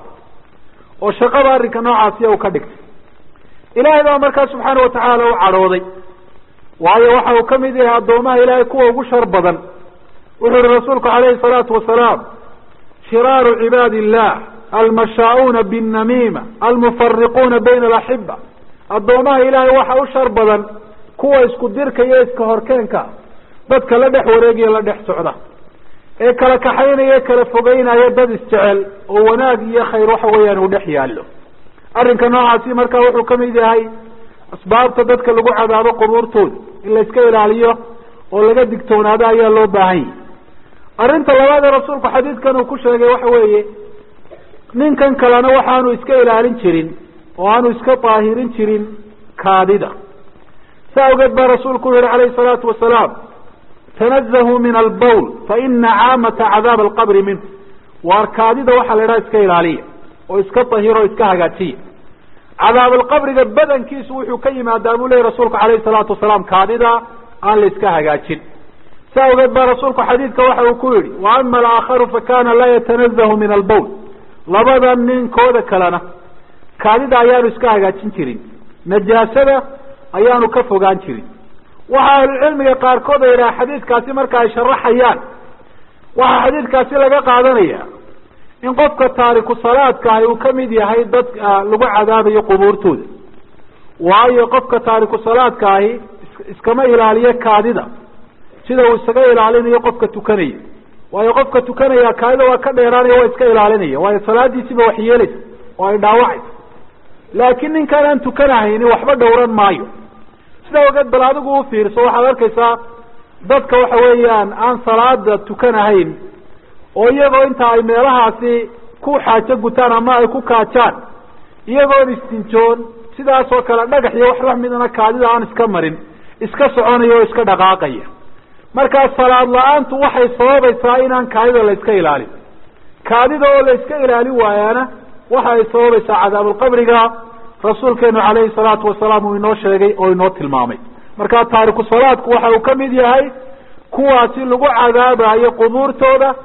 oo shaqada arrinka noocaasiya uu ka dhigtay ilaahay baa markaa subxaana watacaala u cadhooday waayo waxa uu kamid yahay addoomaha ilaahay kuwa ugu shar badan wuxuu yihi rasuulku calayhi salaatu wasalaam shiraaru cibaadi illah almashaa'uuna binnamiima almufariquuna bayna alaxiba addoomaha ilaahay waxa u shar badan kuwa isku dirka iyo iska horkeenka dadka la dhex wareegaya la dhex socda ee kala kaxaynaya e kala fogeynaya dad isjecel oo wanaag iyo khayr waxa weeyaan uu dhex yaallo arrinka noocaasi marka wuxuu kamid yahay asbaabta dadka lagu cadaabo qubuurtooda in la iska ilaaliyo oo laga digtoonaado ayaa loo baahan yahy arrinta labaad ee rasuulku xadiidkan uu ku sheegay waxa weeye ninkan kalena waxaanu iska ilaalin jirin oo aanu iska daahirin jirin kaadida sa awgeed baa rasuulku u yihi calayhi salaatu wasalaam tanazahuu min albawl fa ina caamata cadaab alqabri minhu waar kaadida waxaa la idhaha iska ilaaliya oo iska dahiro o iska hagaajiya cadaab alqabriga badankiisu wuxuu ka yimaadaa buu leyahy rasuulku calayhi salaatu wasalaam kaadida aan la iska hagaajin sa awgeed baa rasuulku xadiidka waxa uu ku yihi wa ama alaakharu fakana laa yatanazahu min albawl labada ninkooda kalena kaadida ayaanu iska hagaajin jirin najaasada ayaanu ka fogaan jirin waxa ahlucilmiga qaarkood ay yidhaha xadiidkaasi marka ay sharaxayaan waxaa xadiidkaasi laga qaadanaya in qofka taariku salaadka ahi uu kamid yahay dad lagu cadaabayo qubuurtooda waayo qofka taariku salaadka ahi iskama ilaaliyo kaadida sida uu isaga ilaalinayo qofka tukanaya waayo qofka tukanaya kaadida waa ka dheeraanaya waa iska ilaalinaya waayo salaadiisiba wax yeelaysa oo ay dhaawacaysa laakiin ninkaan aan tukanahayni waxba dhowran maayo sida ogeed bal adigu u fiirso waxaad arkaysaa dadka waxa weeyaan aan salaada tukanahayn oo iyagoo inta ay meelahaasi ku xaajo gutaan ama ay ku kaajaan iyagoon istinjoon sidaas oo kale dhagax iyo wax lamidana kaadida aan iska marin iska soconaya oo iska dhaqaaqaya markaa salaad la-aantu waxay sababaysaa inaan kaadida la iska ilaalin kaadida oo la iska ilaalin waayaana waxa ay sababaysaa cadaabulqabriga rasuulkeenu calayhi salaatu wasalaam uu inoo sheegay oo inoo tilmaamay marka taariku salaadku waxa uu kamid yahay kuwaasi lagu cadaabayo qubuurtooda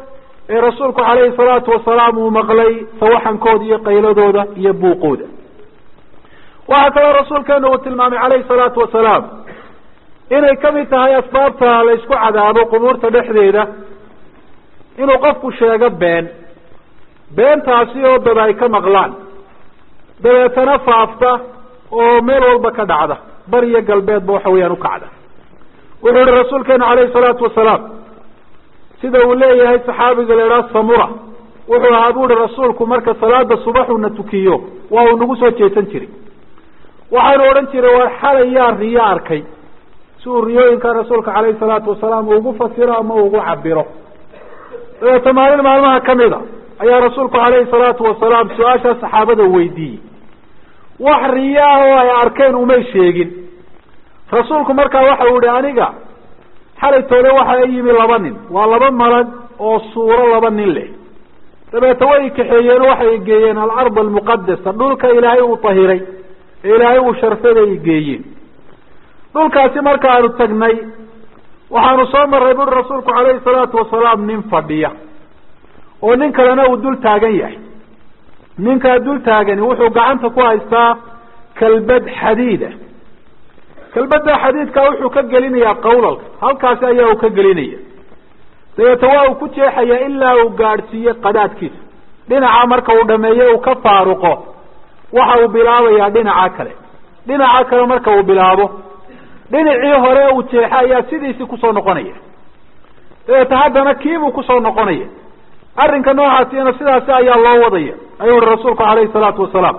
ee rasuulku calayhi salaatu wasalaam uu maqlay sawaxankooda iyo qayladooda iyo buuqooda waxaa kaloo rasuulkeenu uu tilmaamay calayhi salaatu wasalaam inay kamid tahay asbaabta la ysku cadaabo qubuurta dhexdeeda inuu qofku sheego been beentaasi oo dad ay ka maqlaan dabeetana faafta oo meel walba ka dhacda bari iyo galbeedba waxa weeyaan ukacda wuxuu yihi rasuulkeenu calayhi salaatu wasalaam sida uu leeyahay saxaabiga la idhaha samura wuxuu ahaa bu uhi rasuulku marka salaada subaxuna tukiyo waa uu nagu soo jeesan jiray waxaanu odhan jiray war xalay yaa riyo arkay si uu riyooyinka rasuulka calayhi salaatu wasalaam ugu fasiro ama ugu cabiro dabeeta maalin maalmaha kamid a ayaa rasuulku calayhi salaatu wasalaam su-aashaa saxaabada weydiiyey wax riyo ah oo ay arkeen umay sheegin rasuulku markaa waxa uu ihi aniga xalaytoole waxa i yimi laba nin waa laba malag oo suuro laba nin leh dabeeta way kaxeeyeen oo waxay geeyeen alard almuqadasa dhulka ilaahay uu tahiray ee ilaahay uu sharfada ay geeyeen dhulkaasi markaanu tagnay waxaanu soo marray buri rasuulku calayhi salaatu wasalaam nin fadhiya oo nin kalena uu dul taagan yahay ninkaa dul taagani wuxuu gacanta ku haystaa kalbad xadiida kalbadda xadiidka wuxuu ka gelinayaa qawlalka halkaasi ayaa uu ka gelinaya dabeeta waa uu ku jeexaya ilaa uu gaadhsiiye qadaadkiisa dhinaca marka uu dhameeyo uu ka faaruqo waxa uu bilaabayaa dhinaca kale dhinaca kale marka uu bilaabo dhinacii hore uu jeexa ayaa sidiisii kusoo noqonaya dabeeta haddana kiibuu kusoo noqonaya arrinka noocaasina sidaasi ayaa loo wadaya ayuu uhi rasuulku calayhi salaatu wasalaam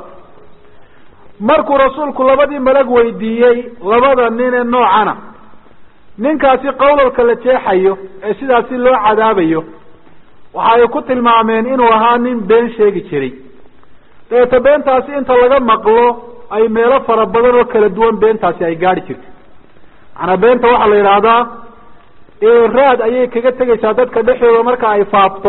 markuu rasuulku labadii malag weydiiyey labada nin ee noocana ninkaasi qawlalka la jeexayo ee sidaasi loo cadaabayo waxa ay ku tilmaameen inuu ahaa nin been sheegi jiray dabeeta beentaasi inta laga maqlo ay meelo fara badan oo kala duwan beentaasi ay gaadhi jirto macanaa beenta waxaa la yidhaahdaa raad ayay kaga tegaysaa dadka dhexdooda marka ay faafto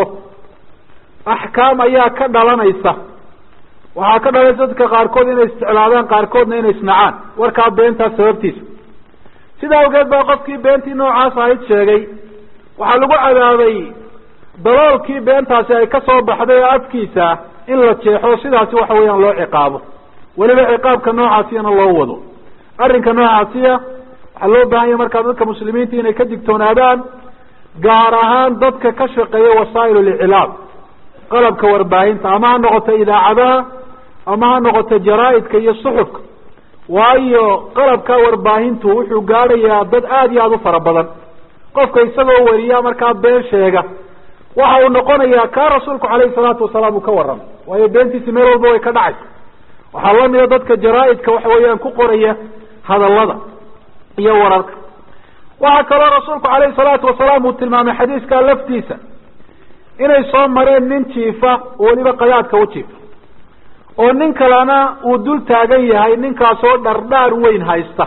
axkaam ayaa ka dhalanaysa waxaa ka dhalanaysa dadka qaarkood inay isticlaadaan qaarkoodna inay isnacaan warkaa beentaas sababtiisa sidaa awgeed baa qofkii beentii noocaas ahayd sheegay waxaa lagu cadaabay daloolkii beentaasi ay ka soo baxday oo afkiisa in la jeexo sidaasi waxa weeyaan loo ciqaabo weliba ciqaabka noocaasiyana loo wado arrinka noocaasiya waxaa loo baahan yahay markaa dadka muslimiinta inay ka digtoonaadaan gaar ahaan dadka ka shaqeeya wasaa'il liclaam qalabka warbaahinta ama ha noqoto idaacadaha ama ha noqoto jaraa-idka iyo suxufka waayo qalabka warbaahintu wuxuu gaadhayaa dad aada iyo aada u fara badan qofka isagoo wariya markaa been sheega waxa uu noqonayaa kaa rasuulku calayhi salaatu wasalaam uu ka warramay waayo beentiisi meel walba way ka dhacaysa waxaa lamida dadka jaraa-idka waxa weeyaan ku qoraya hadallada iyo wararka waxaa kaloo rasuulku calayhi salaatu wasalaam uu tilmaamay xadiiskaa laftiisa inay soo mareen nin jiifa oo weliba qadaadka u jiifa oo nin kalena uu dul taagan yahay ninkaasoo dhardhaar weyn haysta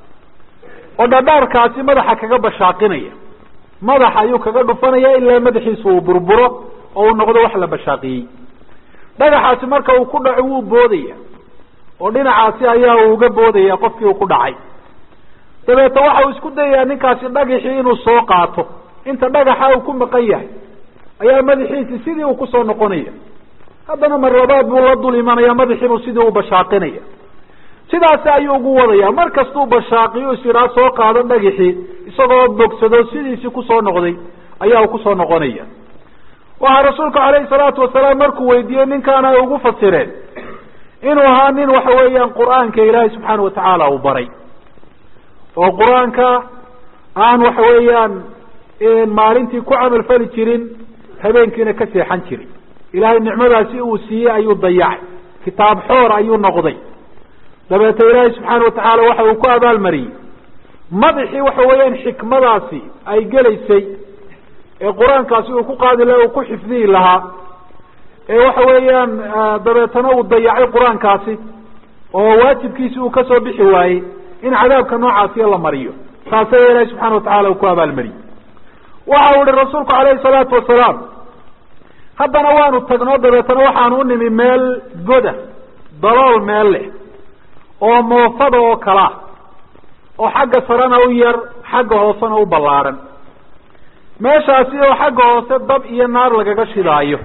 oo dhardhaarkaasi madaxa kaga bashaaqinaya madaxa ayuu kaga dhufanaya ilaa madaxiisu uu burburo oo uu noqdo wax la bashaaqiyey dhagaxaasi marka uu ku dhaco wuu boodaya oo dhinacaasi ayaa uu uga boodaya qofkii uu ku dhacay dabeeta waxa uu isku dayayaa ninkaasi dhagaxii inuu soo qaato inta dhagaxa uu ku maqan yahay ayaa madaxiisi sidii uu kusoo noqonaya haddana mar labaad buu la dul imanaya madaxiibuu sidii u bashaaqinaya sidaasi ayuu ugu wadaya mar kastuu bashaaqiyo isidhaa soo qaado dhagixii isagoo bogsado sidiisii kusoo noqday ayaa uu kusoo noqonaya waxaa rasuulku calayhi salaatu wasalaam markuu weydiiyey ninkaana ay ugu fasireen inuu ahaa nin waxa weeyaan qur-aanka ilaahay subxaana watacaala uu baray oo qur-aanka aan waxa weeyaan maalintii ku camal fali jirin habeenkiina ka seexan jirin ilaahay nicmadaasi uu siiyey ayuu dayacay kitaab xoor ayuu noqday dabeeta ilaahay subxaana watacaala waxa uu ku abaalmariyey madaxii waxa weeyaan xikmadaasi ay gelaysay ee qur-aankaasi uu ku qaadi laha uu ku xifdihi lahaa ee waxa weeyaan dabeetana uu dayacay qur-aankaasi oo waajibkiisi uu kasoo bixi waayey in cadaabka noocaasiya la mariyo taas ayaa ilaahay subxana watacala uu ku abaalmariyey waxa uu ihi rasuulku calayhi salaatu wasalaam haddana waanu tagnoo dabeetana waxaanu u nimi meel goda dalool meel leh oo moofada oo kalaa oo xagga sarena u yar xagga hoosena u ballaadhan meeshaasi oo xagga hoose dab iyo naar lagaga shidaayo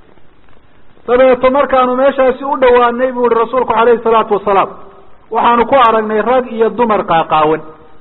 dabeeto markaanu meeshaasi u dhowaanay buu ihi rasuulku calayhi salaatu wasalaam waxaanu ku aragnay rag iyo dumar qaaqaawan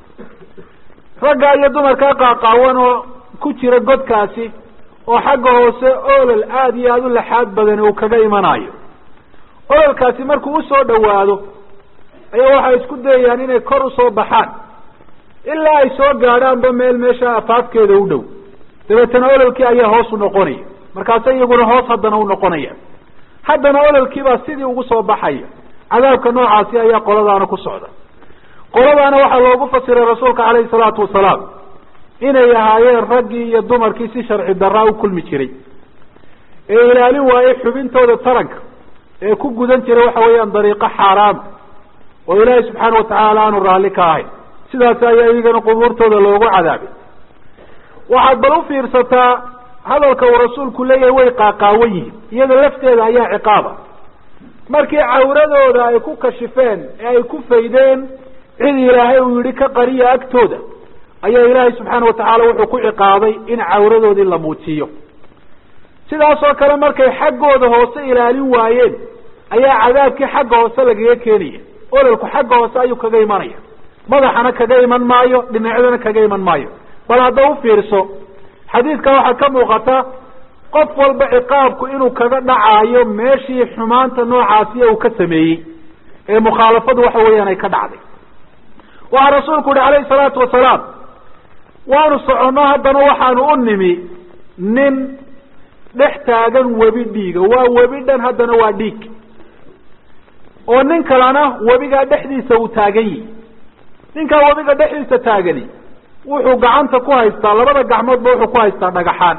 ragga iyo dumarkaa qaaqaawan oo ku jira godkaasi oo xagga hoose olol aada iyo aada u laxaad badan uu kaga imanayo ololkaasi markuu usoo dhowaado ayaa waxay isku dayayaan inay kor usoo baxaan ilaa ay soo gaadhaanba meel meesha afaafkeeda u dhow dabeetana ololkii ayaa hoos u noqonaya markaase iyaguna hoos haddana u noqonaya haddana ololkiibaa sidii ugu soo baxaya cadaabka noocaasi ayaa qoladaana ku socda qoladaana waxaa loogu fasiray rasuulka calayhi salaatu wasalaam inay ahaayeen raggii iyo dumarkii si sharci daraa u kulmi jiray ee ilaalin waayey xubintooda taranka ee ku gudan jiray waxa weeyaan dariiqo xaaraama oo ilaahay subxaana watacaala aanu raalli ka ahayn sidaas ayaa iyagana qubuurtooda loogu cadaabay waxaad bal u fiirsataa hadalka uu rasuulku leeyahay way qaaqaawan yihiin iyada lafteeda ayaa ciqaaba markii cawradooda ay ku kashifeen ee ay ku faydeen cid ilaahay uu yihi ka qariya agtooda ayaa ilaahay subxaana watacaala wuxuu ku ciqaabay in cawradoodii la muujiyo sidaasoo kale markay xaggooda hoose ilaalin waayeen ayaa cadaabkii xagga hoose lagaga keenaya ololku xagga hoose ayuu kaga imanaya madaxana kaga iman maayo dhinacyadana kaga iman maayo bal hadda u fiirso xadiidka waxaa ka muuqata qof walba ciqaabku inuu kaga dhacaayo meeshii xumaanta noocaasiya uu ka sameeyey ee mukhaalafadu waxa weeyaan ay ka dhacday waxaa rasuulku yihi calayhi salaatu wasalaam waanu soconno haddana waxaanu u nimi nin dhex taagan webi dhiiga waa webi dhan haddana waa dhiig oo nin kalena webigaa dhexdiisa uu taagan yihi ninkaa webiga dhexdiisa taagani wuxuu gacanta ku haystaa labada gacmoodba wuxuu ku haystaa dhagaxaan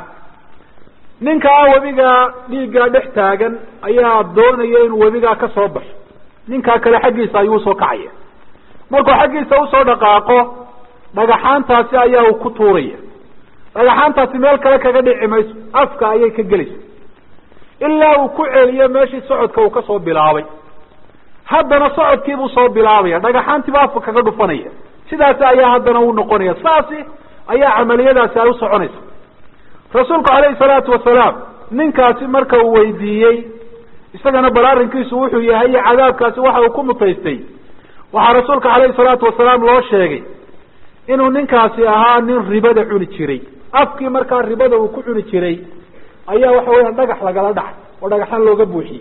ninkaa webigaa dhiiggaa dhex taagan ayaa doonaya inuu webigaa ka soo baxo ninkaa kale xaggiisa ayuu usoo kacaya markuu xaggiisa usoo dhaqaaqo dhagaxaantaasi ayaa uu ku tuuraya dhagaxaantaasi meel kale kaga dhici mayso afka ayay ka gelaysa ilaa uu ku celiyo meeshii socodka uu kasoo bilaabay haddana socodkiibuu soo bilaabaya dhagaxaantiiba afka kaga dhufanaya sidaasi ayaa haddana uu noqonaya saasi ayaa camaliyadaasi ay u soconaysa rasuulku calayhi salaatu wasalaam ninkaasi marka uu weydiiyey isagana bal arrinkiisu wuxuu yahay iyo cadaabkaasi waxa uu ku mutaystay waxaa rasuulka calayhi salaatu wasalaam loo sheegay inuu ninkaasi ahaa nin ribada cuni jiray afkii markaa ribada uu ku cuni jiray ayaa waxa weeyaan dhagax lagala dhacay oo dhagaxaan looga buuxiyey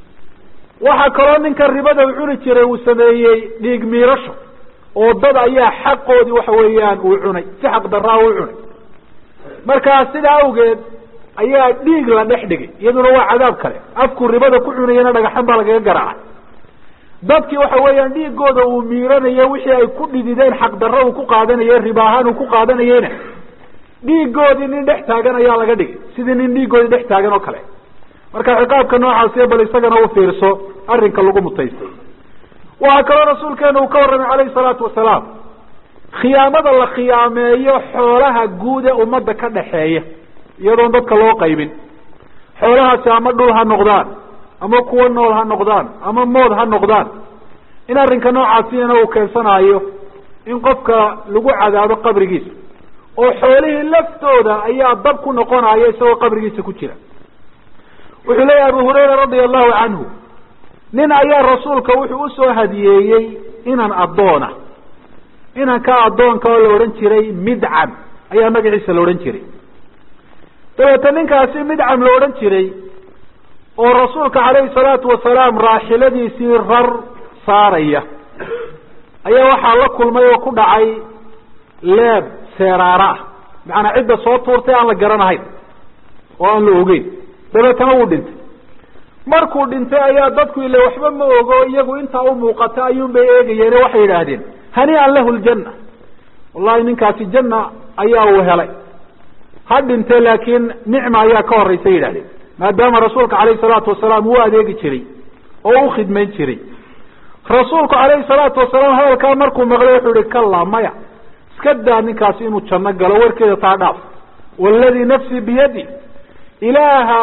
waxaa kaloo ninka ribada uu cuni jiray uu sameeyey dhiig miirasho oo dad ayaa xaqoodii waxa weeyaan uu cunay si xaq daraa u cunay markaa sidaa awgeed ayaa dhiig la dhex dhigay iyaduna waa cadaab kale afkuu ribada ku cunayana dhagaxan baa lagaga garaacay dadkii waxa weeyaan dhiigooda uu miiranayo wixii ay ku dhidideen xaq darro uu ku qaadanaye riba ahaan uu ku qaadanayeyna dhiigoodii nin dhex taagan ayaa laga dhigay sidii nin dhiigoodii dhex taagan oo kale marka ciqaabka noocaasiya bal isagana u fiirso arrinka lagu mutaystay waxaa kaloo rasuulkeena uu ka warramay calayhi salaatu wasalaam khiyaamada la khiyaameeyo xoolaha guud ee ummadda ka dhaxeeya iyadoon dadka loo qaybin xoolahaasi ama dhul ha noqdaan ama kuwo nool ha noqdaan ama mood ha noqdaan in arrinka noocaasiyana uu keensanaayo in qofka lagu cadaabo qabrigiisa oo xoolihii laftooda ayaa dab ku noqonaya isagoo qabrigiisa ku jira wuxuu leeyahy abu hurayra radia allahu canhu nin ayaa rasuulka wuxuu usoo hadiyeeyey inan addoona inanka addoonka oo la odhan jiray midcam ayaa magaciisa la odhan jiray dabeete ninkaasi midcam la odhan jiray oo rasuulka calayhi salaatu wasalaam raaxiladiisii rar saaraya ayaa waxaa la kulmay oo ku dhacay leeb seeraara ah macanaa cidda soo tuurtay aan la garanahayn oo aan la ogeyn dabeetana wuu dhintay markuu dhintay ayaa dadku ile waxba ma ogo iyagu intaa u muuqata ayuun bay eegayeene waxay yidhaahdeen hanii'an lahu ljanna wallahi ninkaasi janna ayaa uu helay ha dhintee laakiin nicma ayaa ka horraysa yidhahdeen maadaama rasuulka calayhi salaatu wasalaam uu adeegi jiray oo u khidmayn jiray rasuulku calayhi salaatu wasalaam hadalkaa markuu maqlay wuxuu ihi kallaa maya iska daa ninkaasi inuu janno galo warkeeda taa dhaaf waaladii nafsii biyadi ilaaha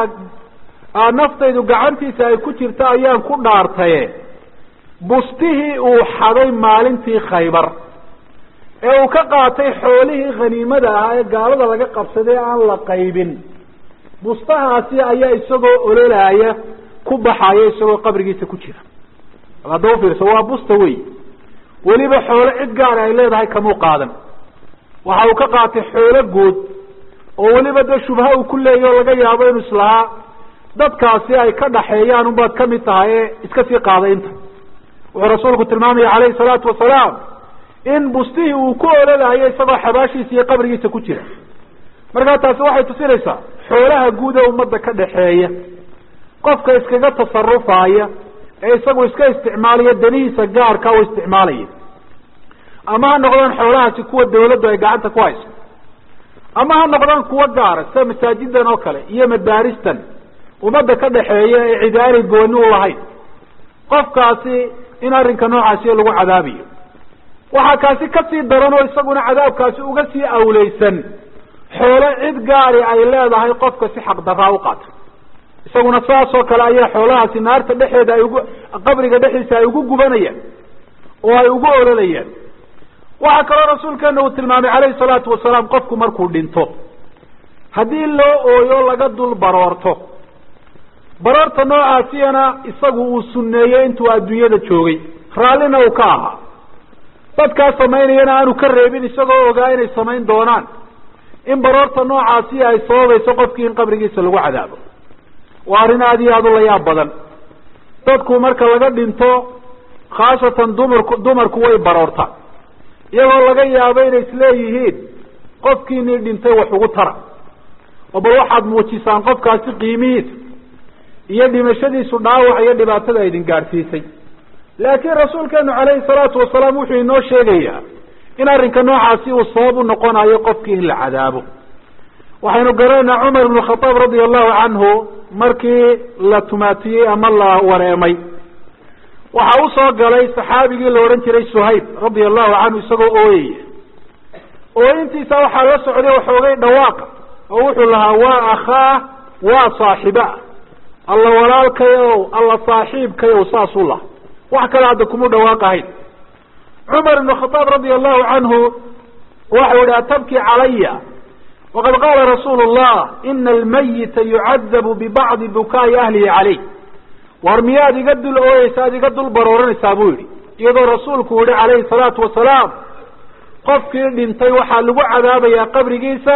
naftaydu gacantiisa ay ku jirta ayaan ku dhaartaye bustihii uu xaday maalintii khaybar ee uu ka qaatay xoolihii khaniimada ahaa ee gaalada laga qabsaday aan la qaybin bustahaasi ayaa isagoo ololaaya ku baxaya isagoo qabrigiisa ku jira hadda ufiirso waa busta wey weliba xoolo cid gaara ay leedahay kamuu qaadan waxa uu ka qaatay xoolo guud oo weliba dee shubha uu ku leeyahy oo laga yaabo inu islahaa dadkaasi ay ka dhaxeeyaan unbaad kamid tahay ee iska sii qaaday inta wuxuu rasuulku tilmaamaya calayhi salaatu wasalaam in bustihii uu ku ololayo isagoo xabaashiisa iyo qabrigiisa ku jira markaa taasi waxay tusinaysaa xoolaha guud ee ummadda ka dhaxeeya qofka iskaga tasarufaya ee isagu iska isticmaalaya danihiisa gaarka u isticmaalaya ama ha noqdaan xoolahaasi kuwa dawladdu ay gacanta ku hayso ama ha noqdaan kuwa gaara sida masaajidan oo kale iyo madaaristan ummadda ka dhaxeeya ee cidi aanay gooni u lahayn qofkaasi in arrinka noocaasi lagu cadaabayo waxaa kaasi kasii daran oo isaguna cadaabkaasi uga sii awleysan xoolo cid gaari ay leedahay qofka si xaqdaraa u qaata isaguna saas oo kale ayaa xoolahaasi naarta dhexeeda ay ugu qabriga dhexdiisa ay ugu gubanayaan oo ay ugu ololayaan waxaa kaloo rasuulkeena uu tilmaamay calayhi salaatu wasalaam qofku markuu dhinto haddii loo ooyo laga dul baroorto baroorta noocaasiyana isagu uu sunneeyey intuu adduunyada joogay raallina uu ka ahaa dadkaa samaynayana aanu ka reebin isagoo ogaa inay samayn doonaan in baroorta noocaasi ay sababayso qofkii in qabrigiisa lagu cadaabo waa arrin aada iyo aada u layaab badan dadku marka laga dhinto khaasatan dumarku dumarku way baroortaan iyagoo laga yaabo inay isleeyihiin qofkiinii dhintay wax ugu tara oo bal waxaad muujisaan qofkaasi qiimihiisa iyo dhimashadiisu dhaawac iyo dhibaatada idin gaadhsiisay laakiin rasuulkeenu calayhi salaatu wasalaam wuxuu inoo sheegayaa in arrinka noocaasi uu sabab u noqonayo qofkii in la cadaabo waxaynu garanaynaa cumar ibnu khataab radia allahu canhu markii la tumaatiyey ama la wareemay waxa u soo galay saxaabigii la odhan jiray suhayb radia allahu canhu isagoo ooyaya ooyintiisa waxaa la socday waxoogay dhawaaqa oo wuxuu lahaa waa akhaa waa saaxiba alla walaalkayow alla saaxiibkayow saasuu laha wax kale hadda kumu dhawaaqahayn cumar ibnu khataab radia allahu canhu waxau yihi atabki calaya waqad qaala rasuulu llah ina almayita yucadabu bibacdi bukaa'i ahlihi caleyh war miyaad iga dul ooyeysa ad iga dul barooranaysaa buu yihi iyadoo rasuulku yihi calayhi salaatu wasalaam qofkii dhintay waxaa lagu cadaabayaa qabrigiisa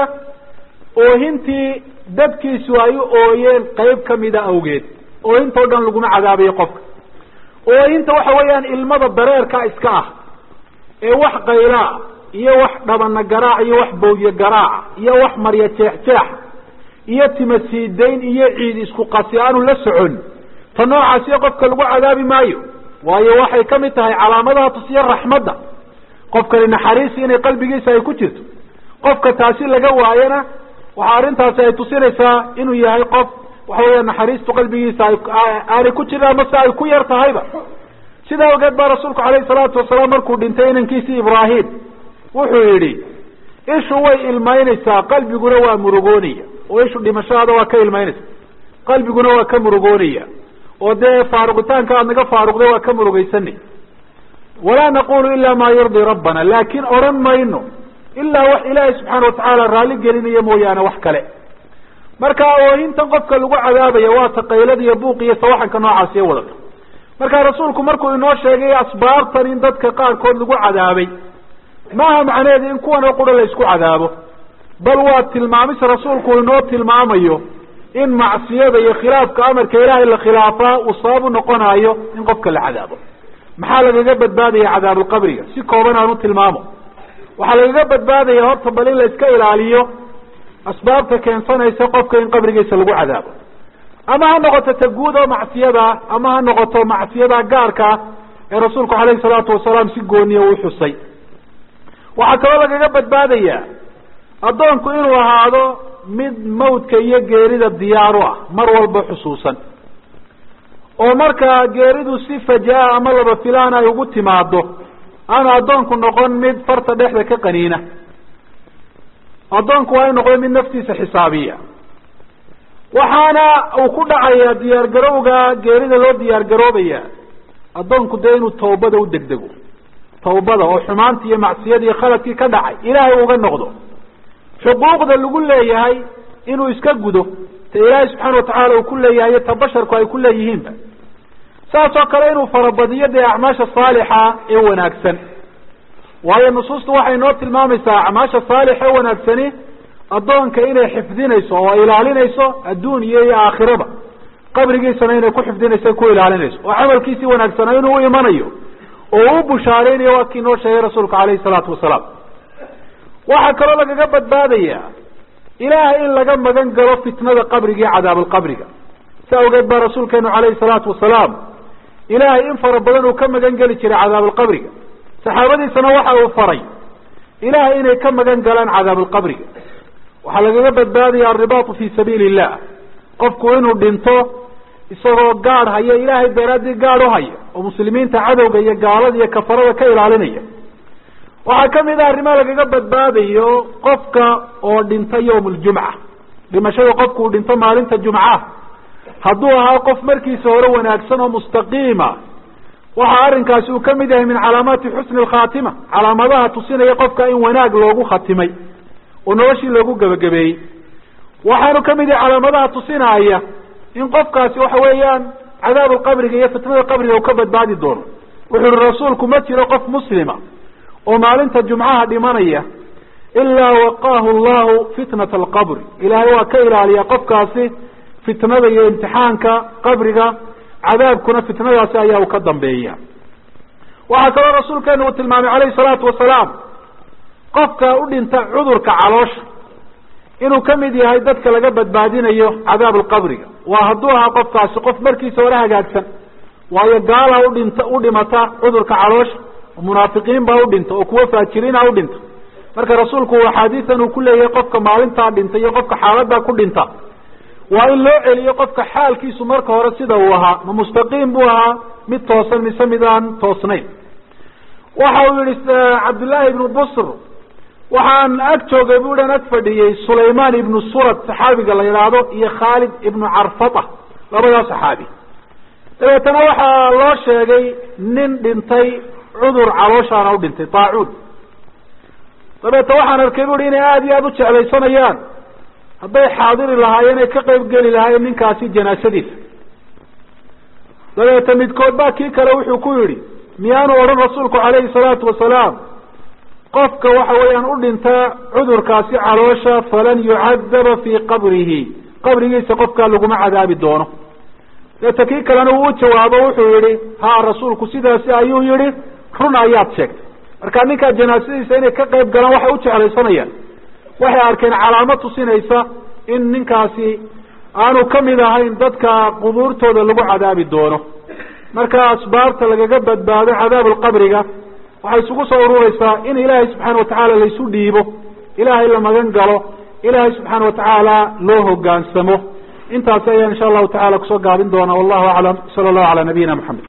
oohintii dadkiisu ay u ooyeen qayb kamida awgeed oohintao dhan laguma cadaabayo qofka oohinta waxa weeyaan ilmada dareerka iska ah ee wax qaylaa iyo wax dhabana garaac iyo wax bowye garaaca iyo wax marya jeex jeex iyo tima siidayn iyo ciid isku qasi aanu la socon ta noocaasiyo qofka lagu cadaabi maayo waayo waxay kamid tahay calaamadaha tusiya raxmadda qofkani naxariisi inay qalbigiisa ay ku jirto qofka taasi laga waayana waxa arrintaasi ay tusinaysaa inuu yahay qof waxa weya naxariistu qalbigiisa aanay ku jirin ama se ay ku yar tahayba sidaa awgeed baa rasuulku calayhi salaatu wasalaam markuu dhintay inankiisii ibraahim wuxuu yidhi ishu way ilmaynaysaa qalbiguna waa murugoonaya oo ishu dhimashadaada waa ka ilmaynaysa qalbiguna waa ka murugoonaya oo dee faaruqitaanka aad naga faaruqday waa ka murugaysanay walaa naqulu ila ma yurdii rabbana laakin odhan mayno ilaa wax ilaahay subxaana watacaala raalli gelinaya mooyaane wax kale marka oohintan qofka lagu cadaabaya waa taqaylada iyo buuq iyo sawaxanka noocaas iyo wadata marka rasuulku markuu inoo sheegay asbaabtan in dadka qaarkood lagu cadaabay maaha macnaheedu in kuwan oo qura la isku cadaabo bal waa tilmaamis rasuulku inoo tilmaamayo in macsiyada iyo khilaafka amarka ilaahay la khilaafaa uu sabab u noqonayo in qofka la cadaabo maxaa lagaga badbaadaya cadaabulqabriga si kooban aan u tilmaamo waxaa lagaga badbaadaya horta bal in la iska ilaaliyo asbaabta keensanaysa qofka in qabrigiisa lagu cadaabo ama ha noqoto ta guud oo macsiyada ama ha noqoto macsiyada gaarka ee rasuulku calayhi salaatu wasalaam si gooniya uu xusay waxaa kaloo lagaga badbaadaya addoonku inuu ahaado mid mawdka iyo geerida diyaar u ah mar walba xusuusan oo markaa geeridu si fajaa ama laba filaan ay ugu timaado aanu addoonku noqon mid farta dhexda ka qaniina addoonku waa inu noqdo mid naftiisa xisaabiya waxaana uu ku dhacayaa diyaar garowga geerida loo diyaar garoobaya addoonku dee inuu toobada u degdego tawbada oo xumaantii iyo macsiyadii iyo khaladkii ka dhacay ilaahay uga noqdo xuquuqda lagu leeyahay inuu iska gudo ta ilaahay subxaana watacaala uu ku leeyahay iyo ta basharku ay ku leeyihiinba saas oo kale inuu farabadiyo dee acmaasha saalixa ee wanaagsan waayo nusuustu waxay noo tilmaamaysaa acmaasha saalixa ee wanaagsani addoonka inay xifdinayso oo ilaalinayso adduun iyo iyo aakhiraba qabrigiisana inay ku xifdinayso ku ilaalinayso oo camalkiisii wanaagsanaa inuu u imanayo oo u bushaareynayo waa kii noo sheegay rasuulku calayhi salaatu wasalaam waxaa kaloo lagaga badbaadaya ilaahay in laga magan galo fitnada qabriga iyo cadaabalqabriga si awgeed baa rasuulkeenu calayhi salaatu wasalaam ilaahay in fara badan uu ka magan geli jiray cadaabalqabriga saxaabadiisana waxa uu faray ilaahay inay ka magan galaan cadaabalqabriga waxaa lagaga badbaadaya alribaatu fi sabiili illah qofku inuu dhinto isagoo gaadh haya ilaahay daraadii gaadh u haya oo muslimiinta cadowga iyo gaalada iyo kafarada ka ilaalinaya waxaa kamid ah arrimaha lagaga badbaadayo qofka oo dhinta yawm ljumca dhimashada qofku uu dhinto maalinta jumca hadduu ahaa qof markiisa hore wanaagsan oo mustaqiima waxa arrinkaasi uu kamid yahay min calaamaati xusni alkhaatima calaamadaha tusinaya qofka in wanaag loogu khatimay oo noloshii loogu gebagabeeyey waxaanu kamid yahay calaamadaha tusinaya in qofkaasi waxa weeyaan cadaabu qabriga iyo fitnada qabriga uu ka badbaadi doono wuxu uhi rasuulku ma jiro qof muslima oo maalinta jumcaha dhimanaya ilaa waqaahu llahu fitnata alqabri ilaahay waa ka ilaaliya qofkaasi fitnada iyo imtixaanka qabriga cadaabkuna fitnadaasi ayaa uu ka dambeeya waxaa kaloo rasuulkeenu uu tilmaamay calayhi salaatu wasalaam qofka u dhinta cudurka caloosha inuu kamid yahay dadka laga badbaadinayo cadaab alqabriga waa hadduu ahaa qofkaasi qof markiisa hore hagaagsan waayo gaala udhinta u dhimata cudurka caloosha munaafiqiin baa udhinta oo kuwa faajiriina udhinta marka rasuulku axaadiisan uu ku leeyahay qofka maalintaa dhinta iyo qofka xaaladaa ku dhinta waa in loo celiyo qofka xaalkiisu marka hore sida uu ahaa ma mustaqiim buu ahaa mid toosan mise mid aan toosnayn waxa uu yihi cabdullaahi ibnu busr waxaan ag joogay bu an ag fadhiyey sulaymaan ibnu surad saxaabiga la yidhaahdo iyo khaalid ibnu carfata labadaa saxaabi dabeetana waxaa loo sheegay nin dhintay cudur calooshaana u dhintay taacuun dabeeta waxaan arkay bu i inay aada iyo aada u jeclaysanayaan hadday xaadiri lahaayeen ay ka qayb geli lahaayeen ninkaasi janaasadiisa dabeeta midkood baa kii kale wuxuu ku yidhi miyaanu odhan rasuulku calayhi salaatu wasalaam qofka waxa weeyaan u dhintaa cudurkaasi caloosha falan yucadaba fii qabrihi qabrigiisa qofkaa laguma cadaabi doono deeta kii kalena uu u jawaabo wuxuu yihi ha rasuulku sidaasi ayuu yihi run ayaad sheegtay marka ninkaa janaasadiisa inay ka qayb galaan waxay u jeclaysanayaan waxay arkeen calaamo tusinaysa in ninkaasi aanu kamid ahayn dadka qubuurtooda lagu cadaabi doono marka asbaabta lagaga badbaado cadaab alqabriga waxay isugu soo urureysaa in ilaahay subxaana watacaala laysu dhiibo ilaahay la magan galo ilaahay subxaana watacaala loo hogaansamo intaasi ayaan insha allahu tacala kusoo gaabin doonaa wallahu aclam sala allahu calaa nabiyina maxamed